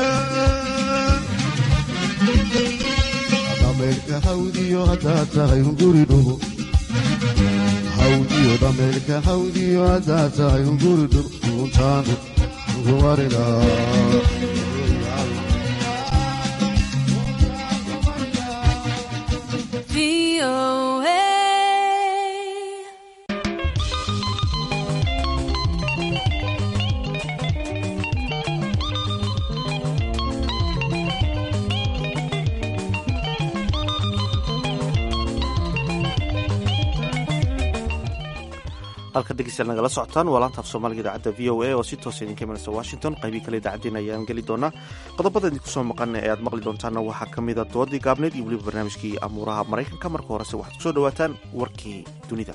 dhameelka hawdiyo haddaad tahay hunguri dhubo hawdiyo dhameelka hawdiyo haddaad tahay hunguri dhubo untaanu ugumarina halka dhegeystayaal nagala socotaan waa laanta af soomaaliga idaacadda v o a oo si toosa idinka imanaysa washington qaybii kale idaacaddeen ayaan geli doonaa qodobada idinku soo maqan ee aad maqli doontaanna waxaa ka mida doodii gaabneed iyo weliba barnaamijkii amuuraha maraykanka marka horese waxaad kusoo dhawaataan warkii dunida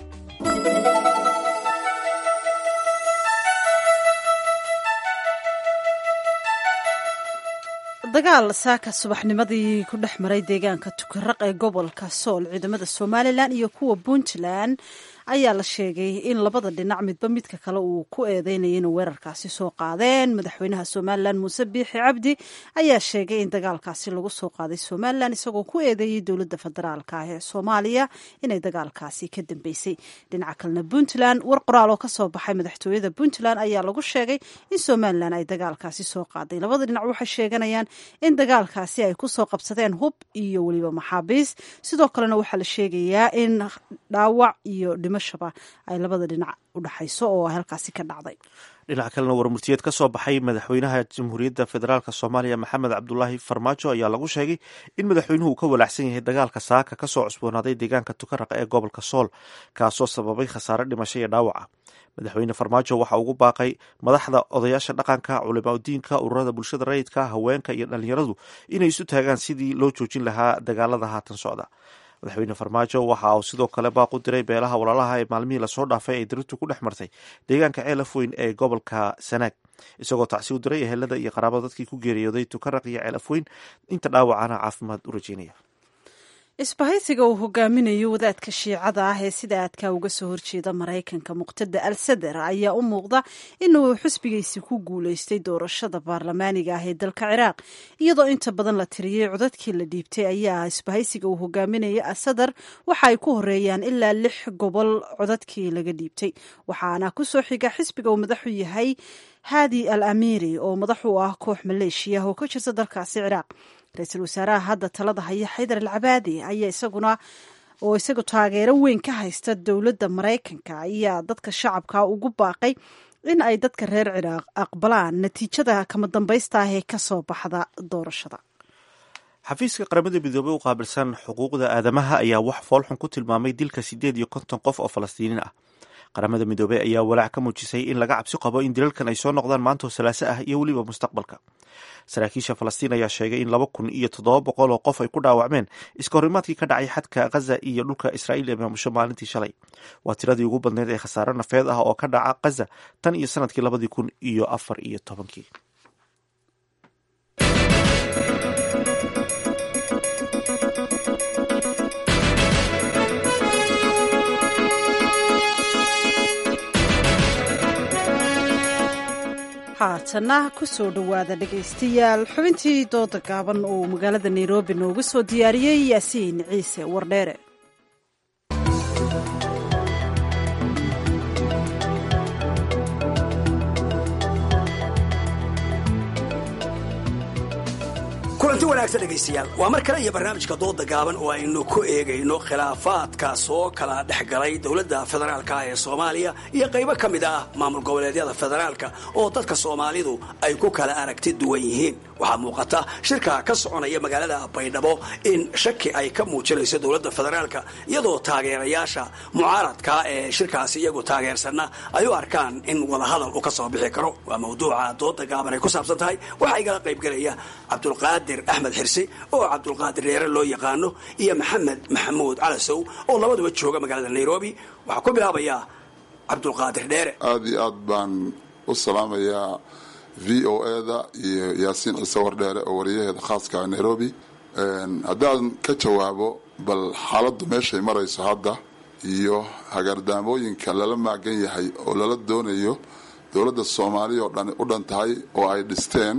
dagaal saaka subaxnimadii ku dhex maray deegaanka tukaraq ee gobolka sool ciidamada somalilan iyo kuwa puntland ayaa la sheegay in labada dhinac midba midka kale uu ku eedeynaya inuu weerarkaasi soo qaadeen madaxweynaha somalilan muuse biixi cabdi ayaa sheegay in dagaalkaasi lagu soo qaaday somalilan isagoo ku eedeeyey dowladda federaalka ah ee soomaaliya inay dagaalkaasi ka dambeysay dhinaca kalena puntland war qoraal oo kasoo baxay madaxtooyada puntland ayaa lagu sheegay in somalilan ay dagaalkaasi soo qaaday labada dhinac waxay sheeganayaan in dagaalkaasi ay kusoo qabsadeen hub iyo weliba maxaabiis sidoo kalena waxaa la sheegayaa in dhaawac iyo dhimashaba ay labada dhinac u dhexayso oo halkaasi ka dhacday dhinaca kalena warmurtiyeed ka soo baxay madaxweynaha jamhuuriyadda federaalk soomaaliya maxamed cabdulaahi farmaajo ayaa lagu sheegay in madaxweynuhu uu ka walaacsan yahay dagaalka saaka kasoo cusboonaaday deegaanka tukaraqa ee gobolka sool kaasoo sababay khasaare dhimasho iyo dhaawaca madaxweyne farmaajo waxa ugu baaqay madaxda odayaasha dhaqanka culimaudiinka ururada bulshada rayidka haweenka iyo dhalinyaradu inay isu taagaan sidii loo joojin lahaa dagaalada haatan socda madaxweyne farmaajo waxa uu sidoo kale baaq u diray beelaha walaalaha ee maalmihii lasoo dhaafay ay daritu ku dhex martay deegaanka ceelaf weyn ee gobolka sanaag isagoo tacsi u diray ehelada iyo qaraabada dadkii ku geeriyooday tukaraq iyo ceelaf weyn inta dhaawacana caafimaad u rajeynaya isbahaysiga uu hogaaminayo wadaadka shiicada ah ee sida aadka uga soo horjeeda maraykanka muqtada al sadar ayaa u muuqda inuu xusbigiisi ku guuleystay doorashada baarlamaaniga ah ee dalka ciraaq iyadoo inta badan la tiriyey codadkii la dhiibtay ayaa isbahaysiga uu hogaaminaya asadar waxa ay ku horeeyaan ilaa lix gobol codadkii laga dhiibtay waxaana kusoo xiga xisbiga uu madaxu yahay haadi al amiiri oo madax u ah koox maleeshiya oo ka jirta dalkaasi ciraaq ra-iisul wasaaraha hadda talada haya xaydar al cabaadi ayaa isaguna oo isagu taageero weyn ka haysta dowladda maraykanka ayaa dadka shacabka ugu baaqay in ay dadka reer ciraaq aqbalaan natiijada kama dambaysta ah ee kasoo baxda doorashada xafiiska qaramada midoobey u qaabilsan xuquuqda aadamaha ayaa wax foolxun ku tilmaamay dilka sideed iyo konton qof oo falastiiniin ah qaramada midoobey ayaa walaac ka muujisay in laga cabsi qabo in dilalkan ay soo noqdaan maantoo salaaso ah iyo weliba mustaqbalka saraakiisha falastiin ayaa sheegay in laba kun iyo toddoba boqol oo qof ay ku dhaawacmeen iska horimaadkii ka dhacay xadka khaza iyo dhulka israa'iil ee maamusho maalintii shalay waa tiradii ugu badneyd ee khasaare nafeed ah oo ka dhaca khaza tan iyo sanadkii labadii kun iyo afar iyo tobankii haatana kusoo dhowaada dhegaystayaal xubintii dooda gaaban oo magaalada nairobi noogu soo diyaariyey yaasiin ciise wardheere kulanti wanaagsan dhegaystayaal waa mar kale iyo barnaamijka dooda gaaban oo aynu ku eegayno khilaafaadka soo kala dhex galay dowladda federaalka ee soomaaliya iyo qaybo ka mid ah maamul goboleedyada federaalka oo dadka soomaalidu ay ku kala aragti duwan yihiin waxaa muuqata shirka ka soconaya magaalada baydhabo in shaki ay ka muujinayso dowladda federaalka iyadoo taageerayaasha mucaaradka ee shirkaasi iyagu taageersanna ay u arkaan in wadahadal uu ka soo bixi karo waa mawduuca dooda gaaban ay ku saabsan tahay waxaa igala qaybgelaya cabdulqaadir axmed xirsi oo cabdulqaadir dheere loo yaqaano iyo maxamed maxamuud calasow oo labaduba jooga magaalada nairobi waxaa ku bilaabayaa cabdulqaadir dheere aada iyo aad baan u salaamayaa v o eda iyo yaasiin ciise wardheere oo wariyaheeda khaaska nairobi haddaan ka jawaabo bal xaaladdu meeshay marayso hadda iyo hagaardaamooyinka lala maagan yahay oo lala doonayo dowladda soomaaliya oo dhan u dhan tahay oo ay dhisteen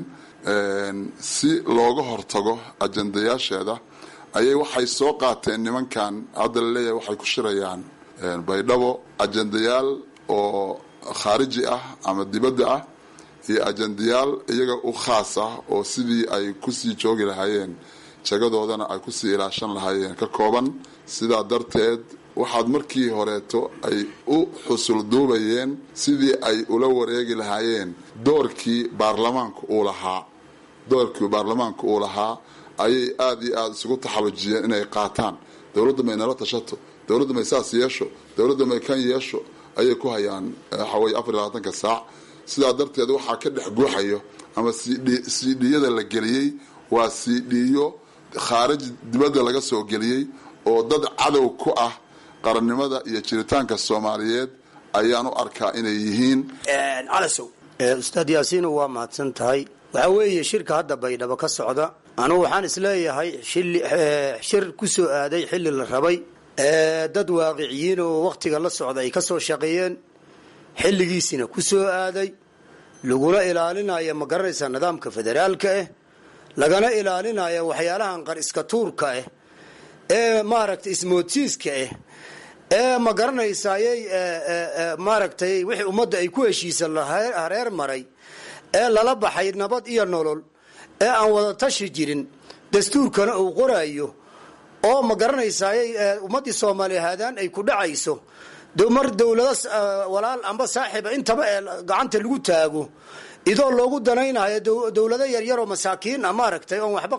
si looga hortago ajandayaasheeda ayay waxay soo qaateen nimankan hadda laleeyahay waxay ku shirayaan baydhabo ajandayaal oo khaariji ah ama dibadda ah iyo ajandayaal iyaga u khaas ah oo sidii ay kusii joogi lahaayeen jagadoodana ay kusii ilaashan lahaayeen ka kooban sidaa darteed waxaad markii horeeto ay u xusul duubayeen sidii ay ula wareegi lahaayeen doorkii baarlamaanku uu lahaa doorkii baarlamaanku uu lahaa ayay aada iyo aada isugu taxalujiyeen inay qaataan dowladda may nala tashato dowladda may saas yeesho dowladda may kan yeesho ayay ku hayaan waxaweye afar iyo labaatanka saac sidaa darteed waxaa ka dhex guuxayo ama cdcdiyada la geliyey waa cdyo khaarij dibadda laga soo geliyey oo dad cadow ku ah qarannimada iyo jiritaanka soomaaliyeed ayaan u arkaa inay yihiin calasow ustaad yaasiinu waa mahadsan tahay waxaa weeye shirka hadda baydhabo ka socda anugu waxaan isleeyahay shir ku soo aaday xilli la rabay dad waaqiciyiin oo wakhtiga la socda ay ka soo shaqeeyeen xilligiisina ku soo aaday laguna ilaalinayo ma garanaysaa nidaamka federaalka ah lagana ilaalinayo waxyaalahan qar iska tuurka ah ee maaragtay ismoodsiiska ah ee ma garanaysayay maaragtay wixii ummadda ay ku heshiisa hareer maray ee lala baxay nabad iyo nolol ee aan wada tashi jirin dastuurkana uu qorayo oo ma garanaysayay ummaddii soomaaliya haadaan ay ku dhacayso mar dowlado walaal amba saaxiiba intaba ee gacanta lagu taago idoo loogu danaynayo dowlado yaryaroo masaakiin a maaragtay oon waxba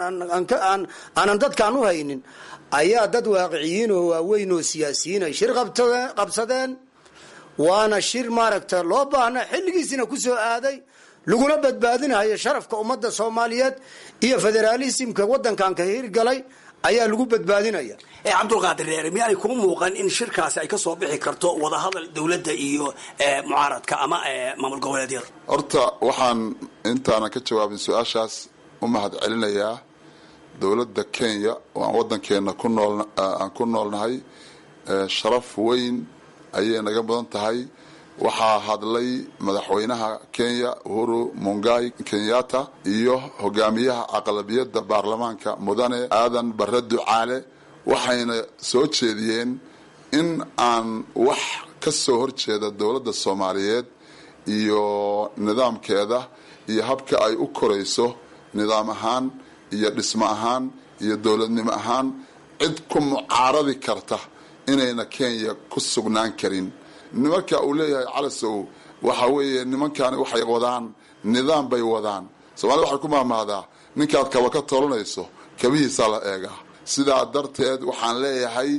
aanan dadkaan u haynin ayaa dad waaqiciyiin oo waaweyn oo siyaasiyiin ay shir qabsadeen waana shir maaragta loo baahna xilligiisina ku soo aaday laguna badbaadinayo sharafka ummadda soomaaliyeed iyo federaalismka wadankan ka hirgalay ayaa lagu badbaadinaya cabdulqaadir reere miyaanay kuu muuqan in shirkaasi ay ka soo bixi karto wadahadal dowladda iyo mucaaradka ama maamul goboleedyada horta waxaan intaanan ka jawaabin su-aashaas u mahad celinayaa dowladda kenya oo aan wadankeena ku nool aan ku noolnahay sharaf weyn ayay naga mudan tahay waxaa hadlay madaxweynaha kenya uhuru mungai kenyatta iyo hogaamiyaha aqlabiyadda baarlamaanka mudane aadan bare ducaale waxayna soo jeediyeen in aan wax ka soo horjeeda dowladda soomaaliyeed iyo nidaamkeeda iyo habka ay u korayso nidaam ahaan iyo dhismo ahaan iyo dowladnimo ahaan cid ku mucaaradi karta inayna kenya ku sugnaan karin marka uu leeyahay calasow waxa weeye nimankani waxay wadaan nidaam bay wadaan soomaalida waxay ku mahmahdaa ninkaad kaba ka tolanayso kabihiisaa la eegaa sidaa darteed waxaan leeyahay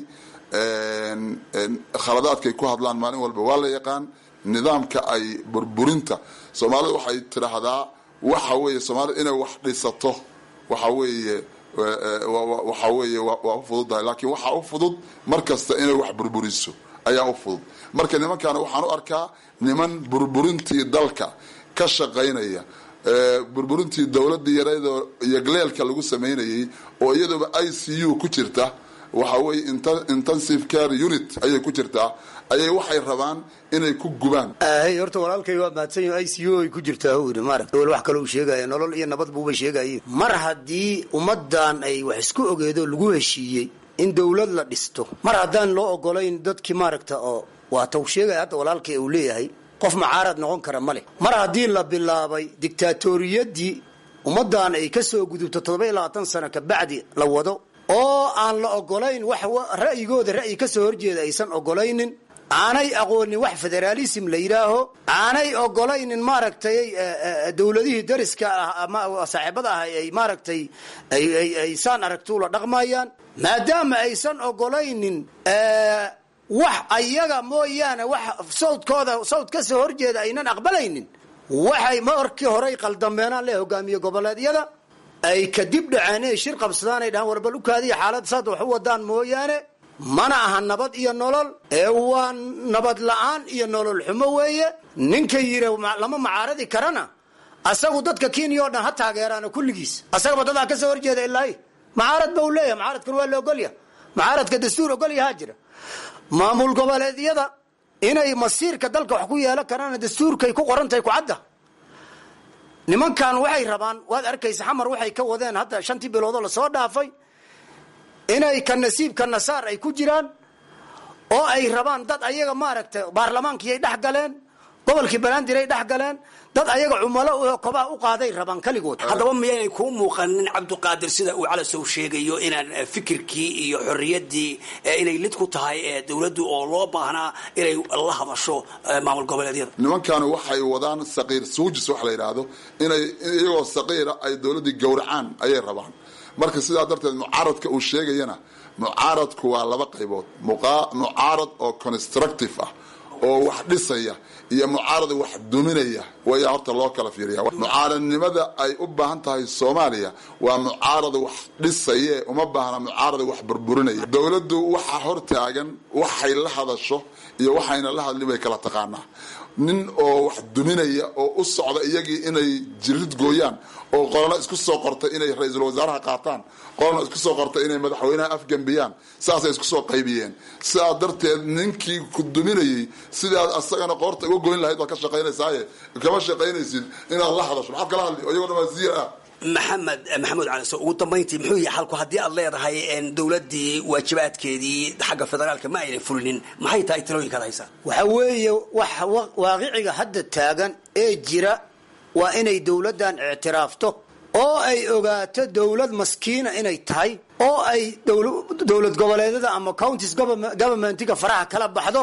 khaladaadkay ku hadlaan maalin walba waa la yaqaan nidaamka ay burburinta soomaalida waxay tidhaahdaa waxa weeye soomaalida inay wax dhisato waxa weeye waxa weeye waa u fududahay laakiin waxaa u fudud mar kasta inay wax burburiso ayaa u fudud marka nimankaana waxaan u arkaa niman burburintii dalka ka shaqaynaya burburintii dowladda yareedoo yogleelka lagu samaynayay oo iyaduoba i c u ku jirta waxa weye intensive care unit ayay ku jirtaa ayay waxay rabaan inay ku gubaan hey horta walaalkay waa mahadsan i c u ay ku jirtaa hu yidhi maaragta wal wax kalou sheegaya nolol iyo nabad buuba sheegaye mar haddii ummaddan ay wax isku ogeedo lagu heshiiyey in dowlad la dhisto mar haddaan loo ogolayn dadkii maaragta oo waa taw sheegaya hadda walaalkay uu leeyahay qof macaarad noqon kara ma leh mar haddii la bilaabay dictaatoriyadii ummaddan ay ka soo gudubto toddoba iyo labaatan sano kabacdi la wado oo aan la ogolayn wax ra'yigooda ra'yi ka soo horjeeda aysan ogolaynin aanay aqoonin wax federaalism la yidhaaho aanay ogolaynin maaragtay dowladihii dariska ah ama saaxiibada ah ay maaragtay ay saan aragtuula dhaqmayaan maadaama aysan ogolaynin wax ayaga mooyaane wax sawdkooda sawd ka soo horjeeda aynan aqbalaynin waxay markii horey qaldameenaan le hogaamiye goboleedyada ay kadib dhaceen inay shir qabsadaan ay dhahaan warbal ukaadiya xaalad saad wax u wadaan mooyaane mana aha nabad iyo nolol ee waa nabad la-aan iyo nolol xumo weeye ninka yiri lama macaaradi karana asagu dadka kenya oo dhan ha taageeraana kulligiis asagaba dadaa ka soo horjeeda ilaahi macaarad ba u leeyahay macaaradkuna waa la ogolya macaaradka dastuur ogolyahaa jira maamul goboleedyada inay masiirka dalka wax ku yeelan karaan dastuurkay ku qorantahay kucadda nimankan waxay rabaan waad arkaysa xamar waxay ka wadeen hadda shantii biloodoo lasoo dhaafay inay ka nasiibka nasaar ay ku jiraan oo ay rabaan dad ayaga maaragtay baarlamaankii ay dhex galeen gobolkii banaadir ay dhex galeen dad ayaga cumalo kobaha u qaaday rabaan keligood haddaba miyaynay kuu muuqanin cabdiqaadir sida uu calasow sheegayo inaan fikirkii iyo xorriyaddii inay lid ku tahay dowladdu oo loo baahnaa inay la hadasho maamul goboleedyada nimankani waxay wadaan saqiir suujis wax la yidhaahdo inay iyagoo saqiira ay dowladdii gowracaan ayay rabaan marka sidaa darteed mucaaradka uu sheegayana mucaaradku waa laba qaybood mucaarad oo constructive ah oo wax dhisaya iyo mucaarad wax duminaya way horta loo kala fiiriya mucaaradnimada ay u baahan tahay soomaaliya waa mucaarad wax dhisaye uma baahna mucaarad wax burburinaya dowladdu waxaa hor taagan waxay la hadasho iyo waxayna la hadlin bay kala taqaanaa nin oo wax duminaya oo u socda iyagii inay jirid gooyaan oo qolana isku soo qortay inay ra-iisul wasaaraha qaataan qolana isku soo qortay inay madaxweynaha afgembiyaan saasay isku soo qaybiyeen sidaa darteed ninkii ku duminayay sidaad asagana qoorta uga goyn lahayd baad ka shaqaynaysaaye kama shaqaynaysid inaad la hadasho maxaad kala hadli iyagoo dhan waa ziir ah maxamed maxamuud caliso ugu dambayntii muxuu yahay xalku haddii aad leedahay dowladdii waajibaadkeedii xagga federaalka ma aynan fulinin maxay tahay talooyinkaad haysaa waxa weeye wax waaqiciga hadda taagan ee jira waa inay dowladdan ictiraafto oo ay ogaato dowlad maskiina inay tahay oo ay dowlad goboleedyada ama counties governmentiga faraha kala baxdo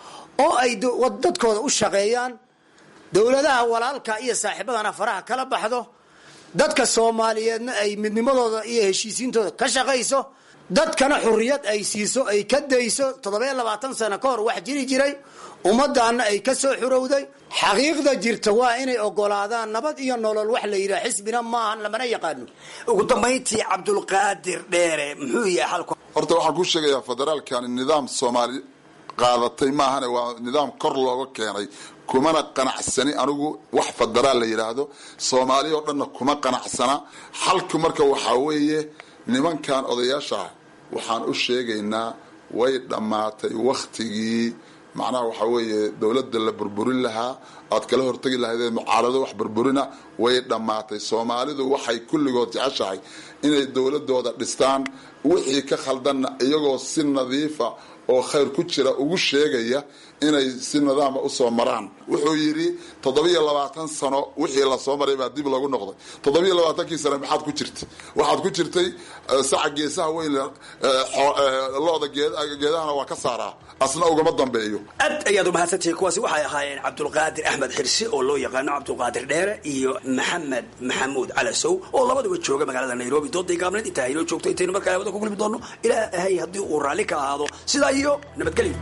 oo ay dadkooda u shaqeeyaan dowladaha walaalka iyo saaxiibadana faraha kala baxdo dadka soomaaliyeedna ay midnimadooda iyo heshiisiintooda ka shaqayso dadkana xuriyad ay siiso ay ka dayso toddobiyo labaatan sano ka hor wax jiri jiray ummadaana ay ka soo xurowday xaqiiqda jirta waa inay ogolaadaan nabad iyo nolol wax la yidhaha xisbina maahan lamana yaqaano ugu dambayntii cabdulqaadir dheere muxuu yahay xalku horta waxaan kuu sheegayaa federaalkani nidaam soomaali qaadatay maahane waa nidaam kor looga keenay kumana qanacsani anigu wax federaal la yidhaahdo soomaali oo dhanna kuma qanacsana xalku marka waxaa weeye nimankan odayaasha waxaan u sheegaynaa way dhammaatay wakhtigii macnaha waxaa weeye dowladda la burburin lahaa aad kala hortegi lahaydee mucaarado wax burburina way dhammaatay soomaalidu waxay kulligood jeceshahay inay dowladooda dhistaan wixii ka khaldanna iyagoo si nadiifa oo khayr ku jira ugu sheegaya inay si nidaama usoo maraan wuxuu yidhi toddobiyo labaatan sano wixii lasoo maray baa dib lagu noqday toddobiyo labaatankii sano maxaad ku jirtay waxaad ku jirtay saca geesaha weyn looda geedahana waa ka saaraa asna ugama dambeeyo aad ayaad umahadsantihiin kuwaasi waxay ahaayeen cabdulqaadir axmed xirsi oo loo yaqaano cabdulqaadir dheere iyo maxamed maxamuud calasow oo labaduba jooga magaalada nairobi dooday gaabneed intaa haynoo joogto intaynu markaa hawada ku kulmi doono ilaahay haddii uu raalli ka ahaado sidaa iyo nabadgelyo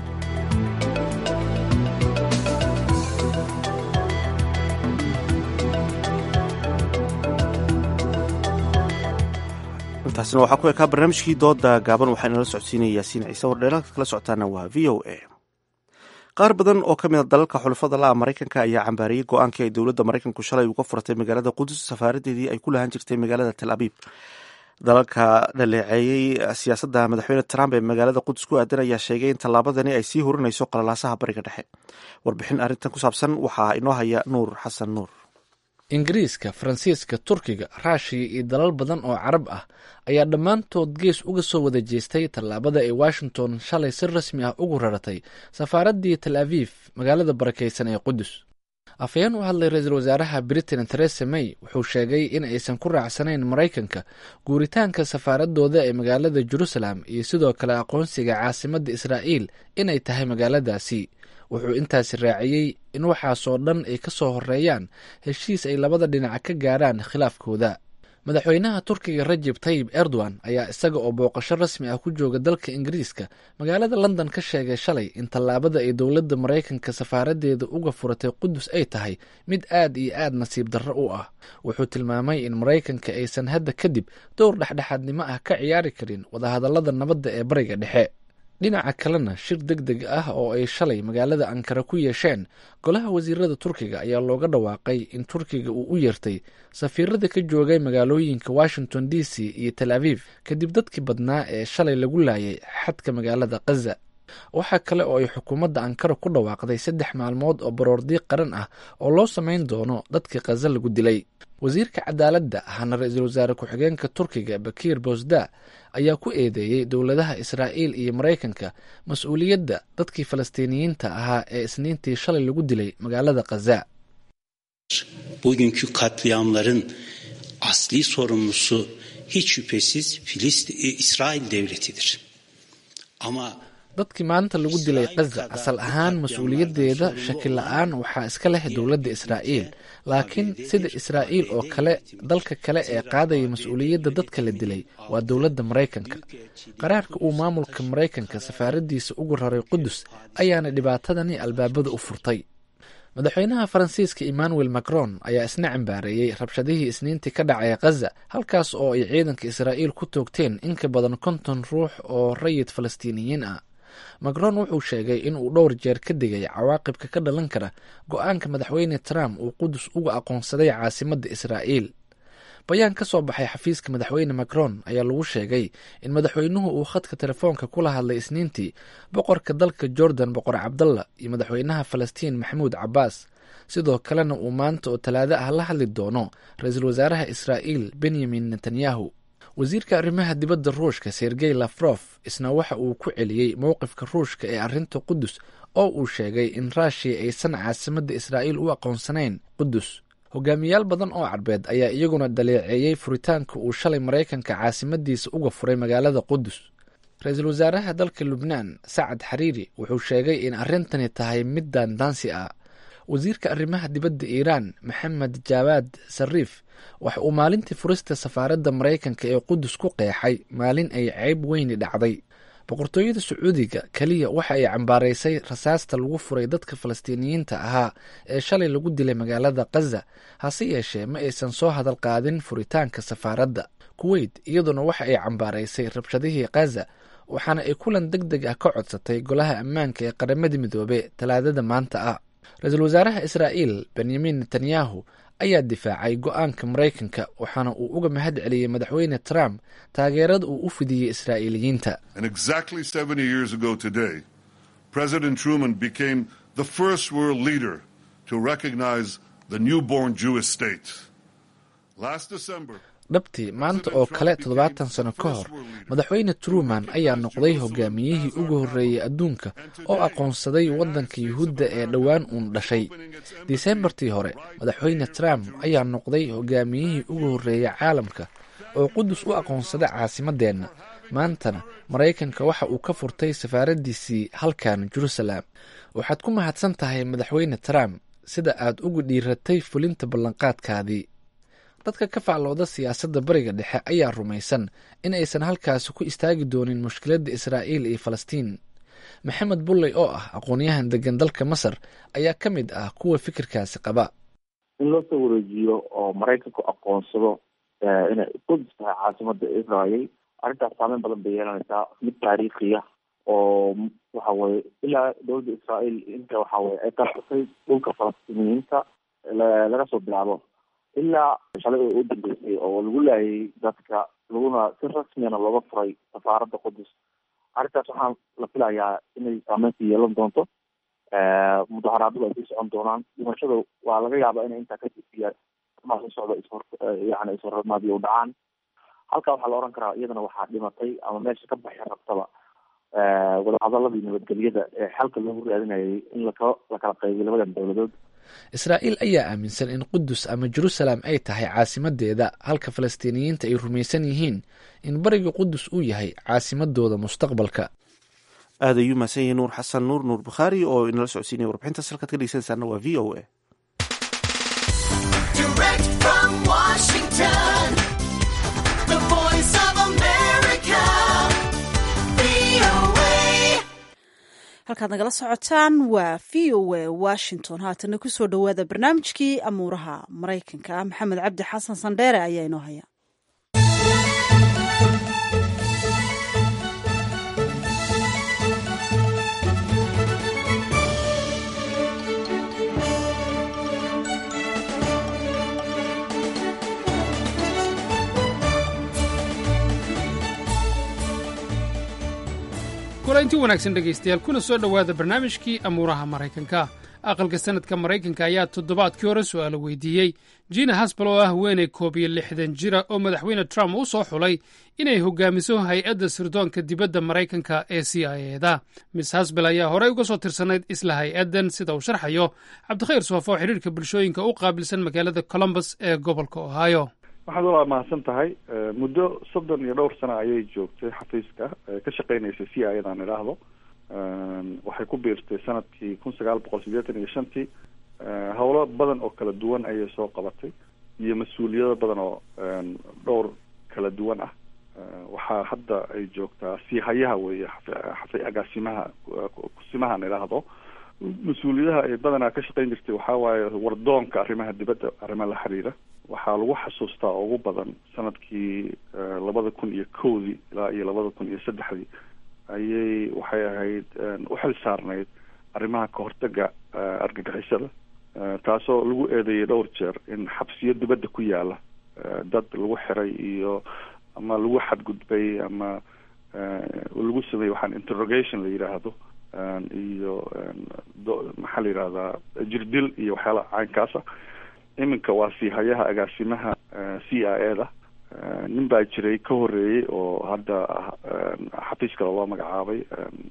intaasina waxaa ku ekaa barnaamijkii dooda gaaban waxaa inala socodsiinaya yaasiin ciise wardheelaalka kala socotaana waa v o a qaar badan oo ka mid a dalalka xulafada la-a maraykanka ayaa cambaariyey go-aankii ay dowladda maraykanku shalay uga furatay magaalada qudus safaaradeedii ay ku lahan jirtay magaalada tel abiib dalalka dhaleeceeyey siyaasadda madaxweyne trump ee magaalada qudus ku aadan ayaa sheegay in tallaabadani ay sii hurinayso qalalaasaha bariga dhexe warbixin arrintan ku saabsan waxaa inoo haya nuur xasan nuur ingiriiska faransiiska turkiga raashiya iyo dalal badan oo carab ah ayaa dhammaantood gees uga soo wada jeestay tallaabada ay washington shalay si rasmi ah ugu raratay safaaraddii tel aviif magaalada barakaysan ee qudus afhayeen u hadlay ra-iisul wasaaraha britain theresa may wuxuu sheegay in aysan ku raacsanayn maraykanka guuritaanka safaaradooda ee magaalada jerusalem iyo sidoo kale aqoonsiga caasimadda israa'iil inay tahay magaaladaasi wuxuu intaasi raaciyey in waxaasoo dhan ay ka soo horeeyaan heshiis ay labada dhinac ka gaaraan khilaafkooda madaxweynaha turkiga rajeb tayib erdogan ayaa isaga oo booqasho rasmi ah ku jooga dalka ingiriiska magaalada london ka sheegay shalay in tallaabada ay dowladda maraykanka safaaradeeda uga furatay qudus ay tahay mid aad iyo aad nasiib darro u ah wuxuu tilmaamay in maraykanka aysan hadda kadib dowr dhexdhexaadnimo ah ka ciyaari karin wadahadallada nabadda ee bariga dhexe dhinaca kalena shir deg deg ah oo ay shalay magaalada ankara ku yeesheen golaha wasiirada turkiga ayaa looga dhawaaqay in turkiga uu u yeertay safiirada ka joogay magaalooyinka washington d c iyo tel aviv kadib dadkii badnaa ee shalay lagu laayay xadka magaalada khaza waxaa kale oo ay xukuumadda ankara ku dhawaaqday saddex maalmood oo baroordiiq qaran ah oo loo samayn doono dadkii khaza lagu dilay wasiirka cadaaladda ahna ra-iisul wasaare ku-xigeenka turkiga bakiir bosda ayaa ku eedeeyey dowladaha israa'iil iyo maraykanka mas-uuliyadda dadkii falastiiniyiinta ahaa ee isniintii shalay lagu dilay magaalada khaza bugünkü katliamların asli sorumlusu hiç şüphesiz Filistin, İsrail devletidir. Ama dadkii maanta lagu dilay khaza asal ahaan mas-uuliyaddeeda shaki la-aan waxaa iska leh dowladda israa'iil laakiin sida israa'iil oo kale dalka kale ee qaadaya mas-uuliyadda dadka la dilay waa dowladda maraykanka qaraarka uu maamulka maraykanka safaaraddiisa ugu raray qudus ayaana dhibaatadani albaabada u furtay madaxweynaha faransiiska emmanuel macron ayaa isna cambaareeyey rabshadihii isniintii ka dhacay khaza halkaas oo ay ciidanka israa'iil ku toogteen in ka badan konton ruux oo rayid falastiiniyiin ah macron wuxuu sheegay in uu dhowr jeer ka digay cawaaqibka ka dhalan kara go-aanka madaxweyne trump uu qudus uga aqoonsaday caasimadda israa'iil bayaan ka soo baxay xafiiska madaxweyne macron ayaa lagu sheegay in madaxweynuhu uu khadka telefoonka kula hadlay isniintii boqorka dalka jordan boqor cabdalla iyo madaxweynaha falastiin maxamuud cabbaas sidoo kalena uu maanta oo talaado ah la hadli doono ra-iisul wasaaraha israa'iil benyamin netanyahu wasiirka arrimaha dibadda ruushka sergey lafrof isna waxa uu ku celiyey mowqifka ruushka ee arrinta qudus oo uu sheegay in raashiya aysan caasimadda israa'iil u aqoonsanayn qudus hogaamiyaal badan oo carbeed ayaa iyaguna daleeceeyey furitaanka uu shalay maraykanka caasimadiisa uga furay magaalada qudus ra-iisul wasaaraha dalka lubnaan sacad xariiri wuxuu sheegay in arrintani tahay mid daandaansi ah wasiirka arrimaha dibadda iiraan maxamed jaawaad sariif waxa uu maalintii furista safaaradda maraykanka ee qudus ku qeexay maalin ay ceyb weyni dhacday boqortooyada sacuudiga keliya waxa ay cambaaraysay rasaasta lagu furay dadka falastiiniyiinta ahaa ee shalay lagu dilay magaalada khaza hase yeeshee ma aysan soo hadal qaadin furitaanka safaaradda kuweyt iyaduna waxa ay cambaaraysay rabshadihii khaza waxaana ay kulan deg deg ah ka codsatay golaha ammaanka ee qaramada midoobe talaadada maanta ah ra-iisul wasaaraha israa'iil benyamin netanyahu ayaa difaacay go-aanka maraykanka waxaana uu uga mahad celiyey madaxweyne trump taageerada uu u fidiyey israa'iiliyiinta And exactly 70 years ago today, President Truman became the first world leader to recognize the newborn Jewish state. Last December, dhabtii maanta oo kale toddobaatan sano ka hor madaxweyne truman ayaa noqday hogaamiyihii ugu horreeyey adduunka oo aqoonsaday waddanka yuhuudda ee dhowaan uun dhashay disembartii hore madaxweyne trump ayaa noqday hogaamiyihii ugu horreeyey caalamka oo qudus u aqoonsaday caasimadeenna maantana maraykanka waxa uu ka furtay safaaraddiisii halkan jerusalem waxaad ku mahadsan tahay madaxweyne trump sida aad ugu dhiiratay fulinta ballanqaadkaadii dadka ka faclooda siyaasadda bariga dhexe ayaa rumaysan in aysan halkaasi ku istaagi doonin mushkiladda israa'iil iyo falastiin maxamed bulley oo ah aqoon-yahan degan dalka masar ayaa ka mid ah kuwa fikirkaasi qaba in loo soo wareejiyo oo maraykanku aqoonsado inay qudus tahay caasimada israel arrintaas saameyn badan bay yeelanaysaa mid taariikhiya oo waxa weye ilaa dowladda israael inta waxa weye ay qarsatay dhulka falastiiniyiinta laga soo bilaabo ilaa shalay oo u dambeysay oo lagu laayay dadka laguna si rasmiyana looga furay safaaradda qudus arrintaas waxaan la filayaa inay saameynka yeelan doonto mudaharaadadu ay sii socon doonaan dhimashada waa laga yaabaa inay intaa kadib maa soo socda ishor yani ishormaadiyo u dhacaan halkaa waxaa la oran karaa iyadana waxaa dhimatay ama meesha ka baxi rabtaba wadahadaladii nabadgelyada ee xalka loogu raadinayay in laka lakala qaybiyo labadan dowladood israa'iil ayaa aaminsan in qudus ama jerusalem ay tahay caasimadeeda halka falastiiniyiinta ay rumaysan yihiin in bariga qudus uu yahay caasimadooda mustaqbalka aad ayuu mahadsan yahay nuur xasan nuur nuur bukhaari oo inala socodsiinaya warbixintaas halkaad ka dhegeysanaysaana waa v o a halkaad nagala socotaan waa v o a washington haatana kusoo dhowaada barnaamijkii amuuraha maraykanka maxamed cabdi xasan sandheere ayaa inoo haya kulanti wanaagsan dhegaystayaal kuna soo dhowaada barnaamijkii amuuraha maraykanka aqalka sanadka maraykanka ayaa toddobaadkii hore su'aalo weydiiyey jina hasbal oo ah haweeney koob iyo lixdan jira oo madaxweyne trump u soo xulay inay hogaamiso hay-adda sirdoonka dibadda maraykanka ee c i eda miss hasbel ayaa horey uga soo tirsanayd isla hay-addan sida uu sharxayo cabdikhayr soofo oo xidhiirka bulshooyinka u qaabilsan magaalada colombus ee gobolka ohio waxaad walaa mahadsan tahay muddo soddon iyo dhowr sano ayay joogtay xafiiska ka shaqeynaysay c i edaan idhaahdo waxay ku biirtay sanadkii kun sagaal boqol siddeetan iyo shantii howlo badan oo kala duwan ayay soo qabatay iyo mas-uuliyado badan oo dhowr kala duwan ah waxaa hadda ay joogtaa sii hayaha weeye xafi agaasimaha kusimahan idhaahdo mas-uuliyadaha ay badanaa ka shaqeyn jirtay waxaa waaye wardoonka arrimaha dibadda arrimo la xiriira waxaa lagu xasuustaa ugu badan sanadkii labada kun iyo kowdii ilaa iyo labada kun iyo saddexdii ayay waxay ahayd u xil saarnayd arrimaha kahortaga argagixisada taasoo lagu eedeeyay dhowr jeer in xabsiyo dibadda ku yaala dad lagu xiray iyo ama lagu xadgudbay ama lagu sameeyey waxaan interrogation la yidhaahdo iyo maxaa la yidhahdaa jirdil iyo waxyaala caynkaasa iminka waa sii hayaha agaasimaha c i e da nin baa jiray ka horeeyey oo hadda xafiis kale loo magacaabay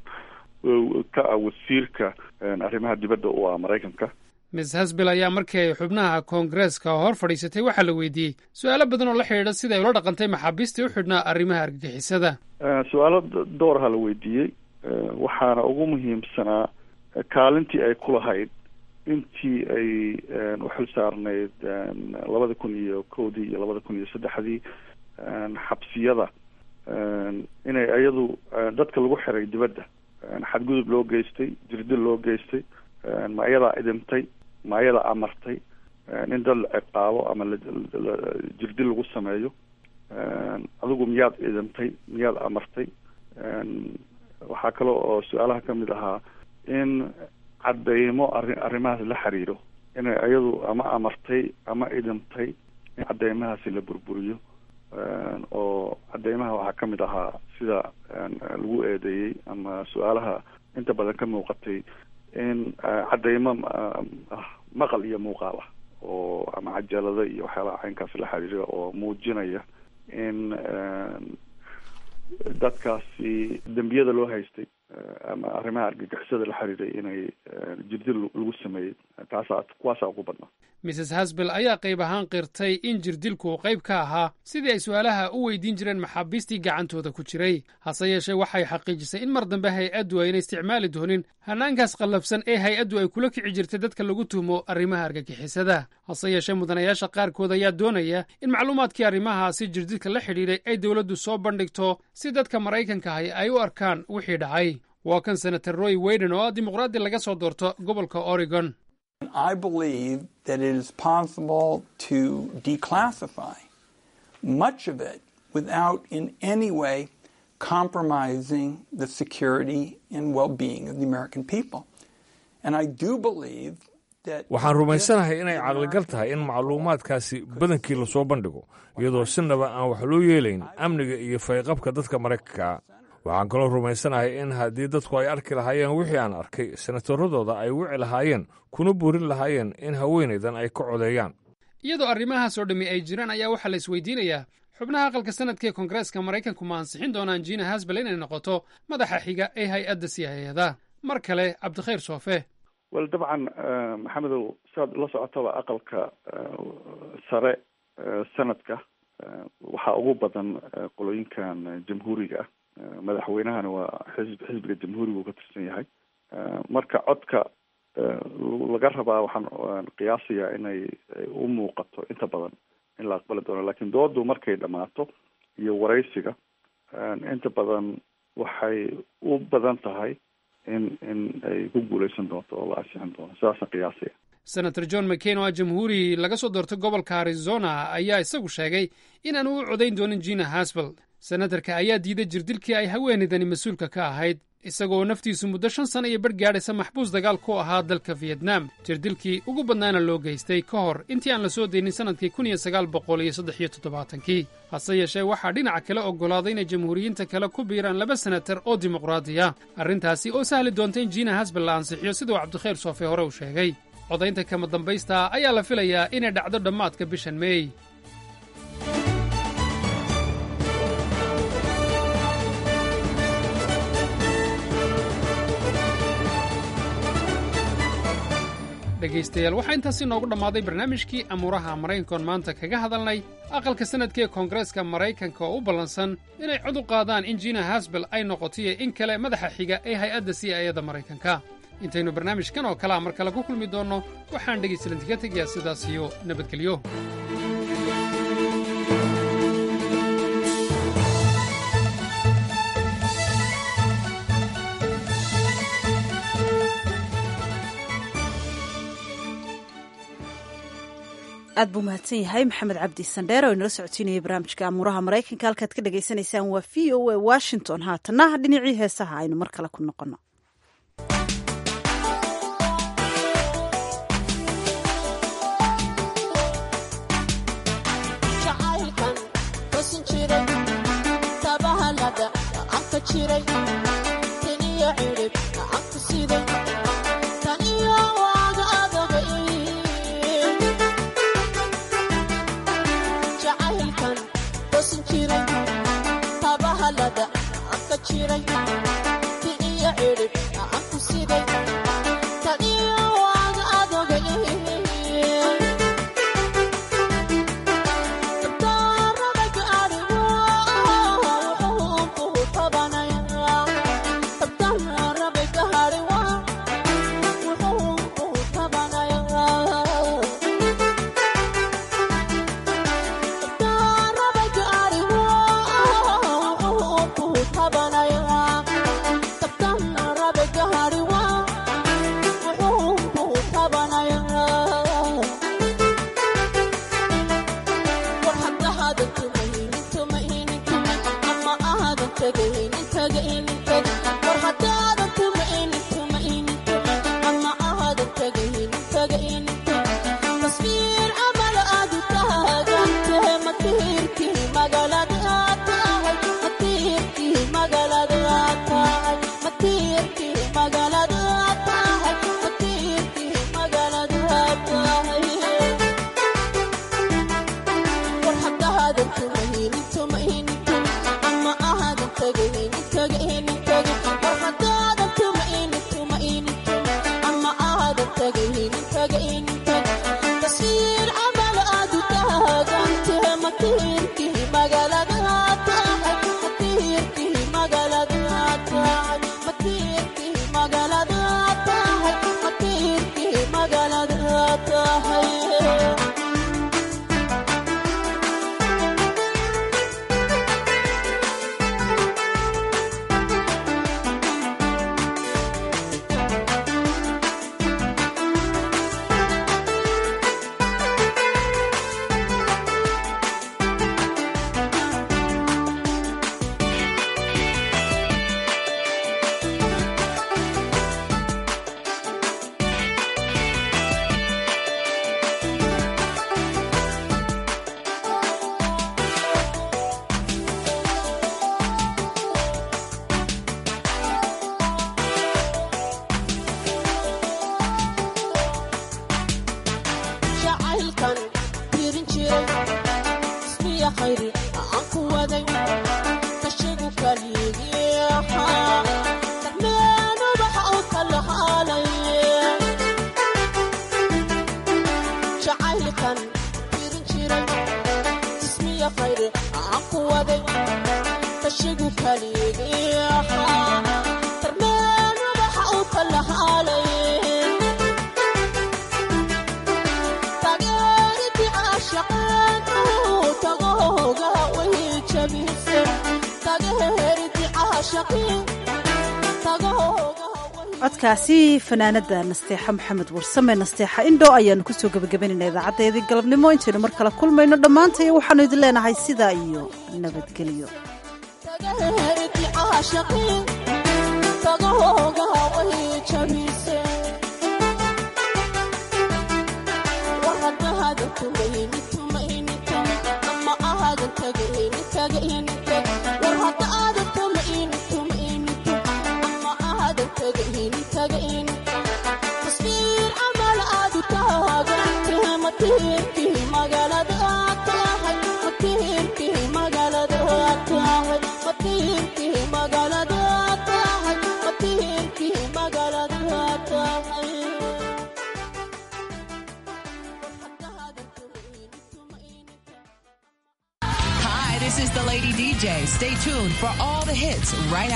ka ah wasiirka arrimaha dibadda u ah maraykanka miss hasbel ayaa markii ay xubnaha koongareeska hor fadhiisatay waxaa la weydiiyey su-aalo badan oo la xidhiidha sida ay ula dhaqantay maxaabiistii u xidhnaa arrimaha argagixisada su-aalo dooraha la weydiiyey waxaana ugu muhiimsanaa kaalintii ay ku lahayd intii ay u xil saarnayd labada kun iyo kowdii iyo labada kun iyo saddexdii xabsiyada inay iyadu dadka lagu xiray dibadda xadgudub loo geystay jirdil loo geystay ma iyadaa idintay ma iyadaa amartay in dad la ciqaabo ama jirdil lagu sameeyo adigu miyaad idintay miyaad amartay waxaa kale oo su-aalaha kamid ahaa in cadeymo arri arrimahaas la xiriiro inay iyadu ama amartay ama idintay in cadeymahaasi la burburiyo oo cadeymaha waxaa kamid ahaa sida lagu eedeeyey ama su-aalaha inta badan ka muuqatay in cadeymo maqal iyo muuqaal ah oo ama cajalada iyo waxyaalaha caynkaas la xiriira oo muujinaya in dadkaasi dembiyada loo haystay ama arrimaha argagixisada la xiriiray inay jirdil lagu sameeyey taasaa kuwaasaa ugu badnaa mrs hasbel ayaa qayb ahaan qirtay in jirdilku uu qayb ka ahaa sidii ay su-aalaha u weydiin jireen maxaabiistii gacantooda ku jiray hase yeeshee waxay xaqiijisay in mar dambe hay-addu ayna isticmaali doonin hanaankaas qallafsan ee hay-addu ay kula kici jirtay dadka lagu tuhmo arrimaha argagixisada hase yeeshee mudanayaasha qaarkood ayaa doonaya in macluumaadkii arrimahaasi jirdilka la xidhiidhay ay dowladdu soo bandhigto si dadka maraykanka ahi ay u arkaan wixii dhacay waa kan senator roy weyden oo ah dimuqraadi laga soo doorto gobolka oregon I believe that it is possible to declassify much of it without in any way compromising the security and well-being of the American people. And I do believe that waxaan rumaysanahay inay caqligal tahay in macluumaadkaasi badankii lasoo bandhigo iyadoo sinaba aan wax loo yeelayn amniga iyo fayqabka dadka maraykanka waxaan kaloo rumaysanahay in haddii dadku ay arki lahaayeen wixii aan arkay senataradooda ay wici lahaayeen kuna buurin lahaayeen in haweenaydan ay ka codeeyaan iyadoo arrimahaas oo dhammi ay jiraan ayaa waxaa la isweydiinayaa xubnaha aqalka sanadka ee koongareeska maraykanku ma ansixin doonaan jina hasbel inay noqoto madaxa xiga ee hay-adda siyaayada mar kale cabdikhayr soofe wel dabcan maxamedow siaad la socotaba aqalka sare sanadka waxaa ugu badan qolooyinkan jamhuuriga ah madaxweynahana waa xisb xisbiga jamhuuriga uu ka tirsan yahay marka codka laga rabaa waxaan qiyaasayaa inay u muuqato inta badan in la aqbali doono lakin doodu markay dhamaato iyo waraysiga inta badan waxay u badan tahay in in ay ku guuleysan doonto oo la ansixin doono sidaasaan qiyaasaya senator john mccain oo ah jamhuuri laga soo doortay gobolka arizona ayaa isagu sheegay inaanu u codayn doonin jina hasbel senatarka ayaa diiday jirdilkii ay haweenaydani mas-uulka ka ahayd isagoo naftiisu muddo shan sana iyo bar gaadhaysa maxbuus dagaal ku ahaa dalka fiyetnaam jirdilkii ugu badnaana loo geystay ka hor intii aan la soo daynin sannadkii kun iyo sagaal boqol iyo saddex iyo toddobaatankii hase yeeshee waxaa dhinaca kale oggolaaday inay jamhuuriyiinta kale ku biiraan laba senatar oo dimuqraadi ah arrintaasi oo sahli doonta in jiina hasbel la ansixiyo siduu cabdikhayr soofe hore uu sheegay codaynta kama dambaysta ayaa la filayaa inay dhacdo dhammaadka bishan meey dhegaystayaal waxaa intaasi noogu dhammaaday barnaamijkii amuuraha maraykankoon maanta kaga hadalnay aqalka sanadka ee koongareeska maraykanka oo u ballansan inay cod u qaadaan in jiina hasbel ay noqotoiyo in kale madaxa xiga ee hay-adda c i ada maraykanka intaynu barnaamijkan oo kalea mar kale ku kulmi doonno waxaan dhegaystalantiga tegayaa sidaas iyo nabadgelyo aad buu mahadsan yahay maxamed cabdi sandheer oo inala socotiinayay barnaamijka amuuraha maraykanka halkaad ka dhagaysanaysaan waa v o a washington haatanna dhinacii heesaha aynu mar kale ku noqonno codkaasi fanaanada nasteexa maxamed warsame nasteexa indho ayaanu kusoo gebagabaynayna idaacadeedii galabnimo intaynu mar kale kulmayno dhammaantay waxaanu idin leenahay sidaa iyo nabadgelyo Hi, this is the Lady DJ. Stay tuned for all the hits right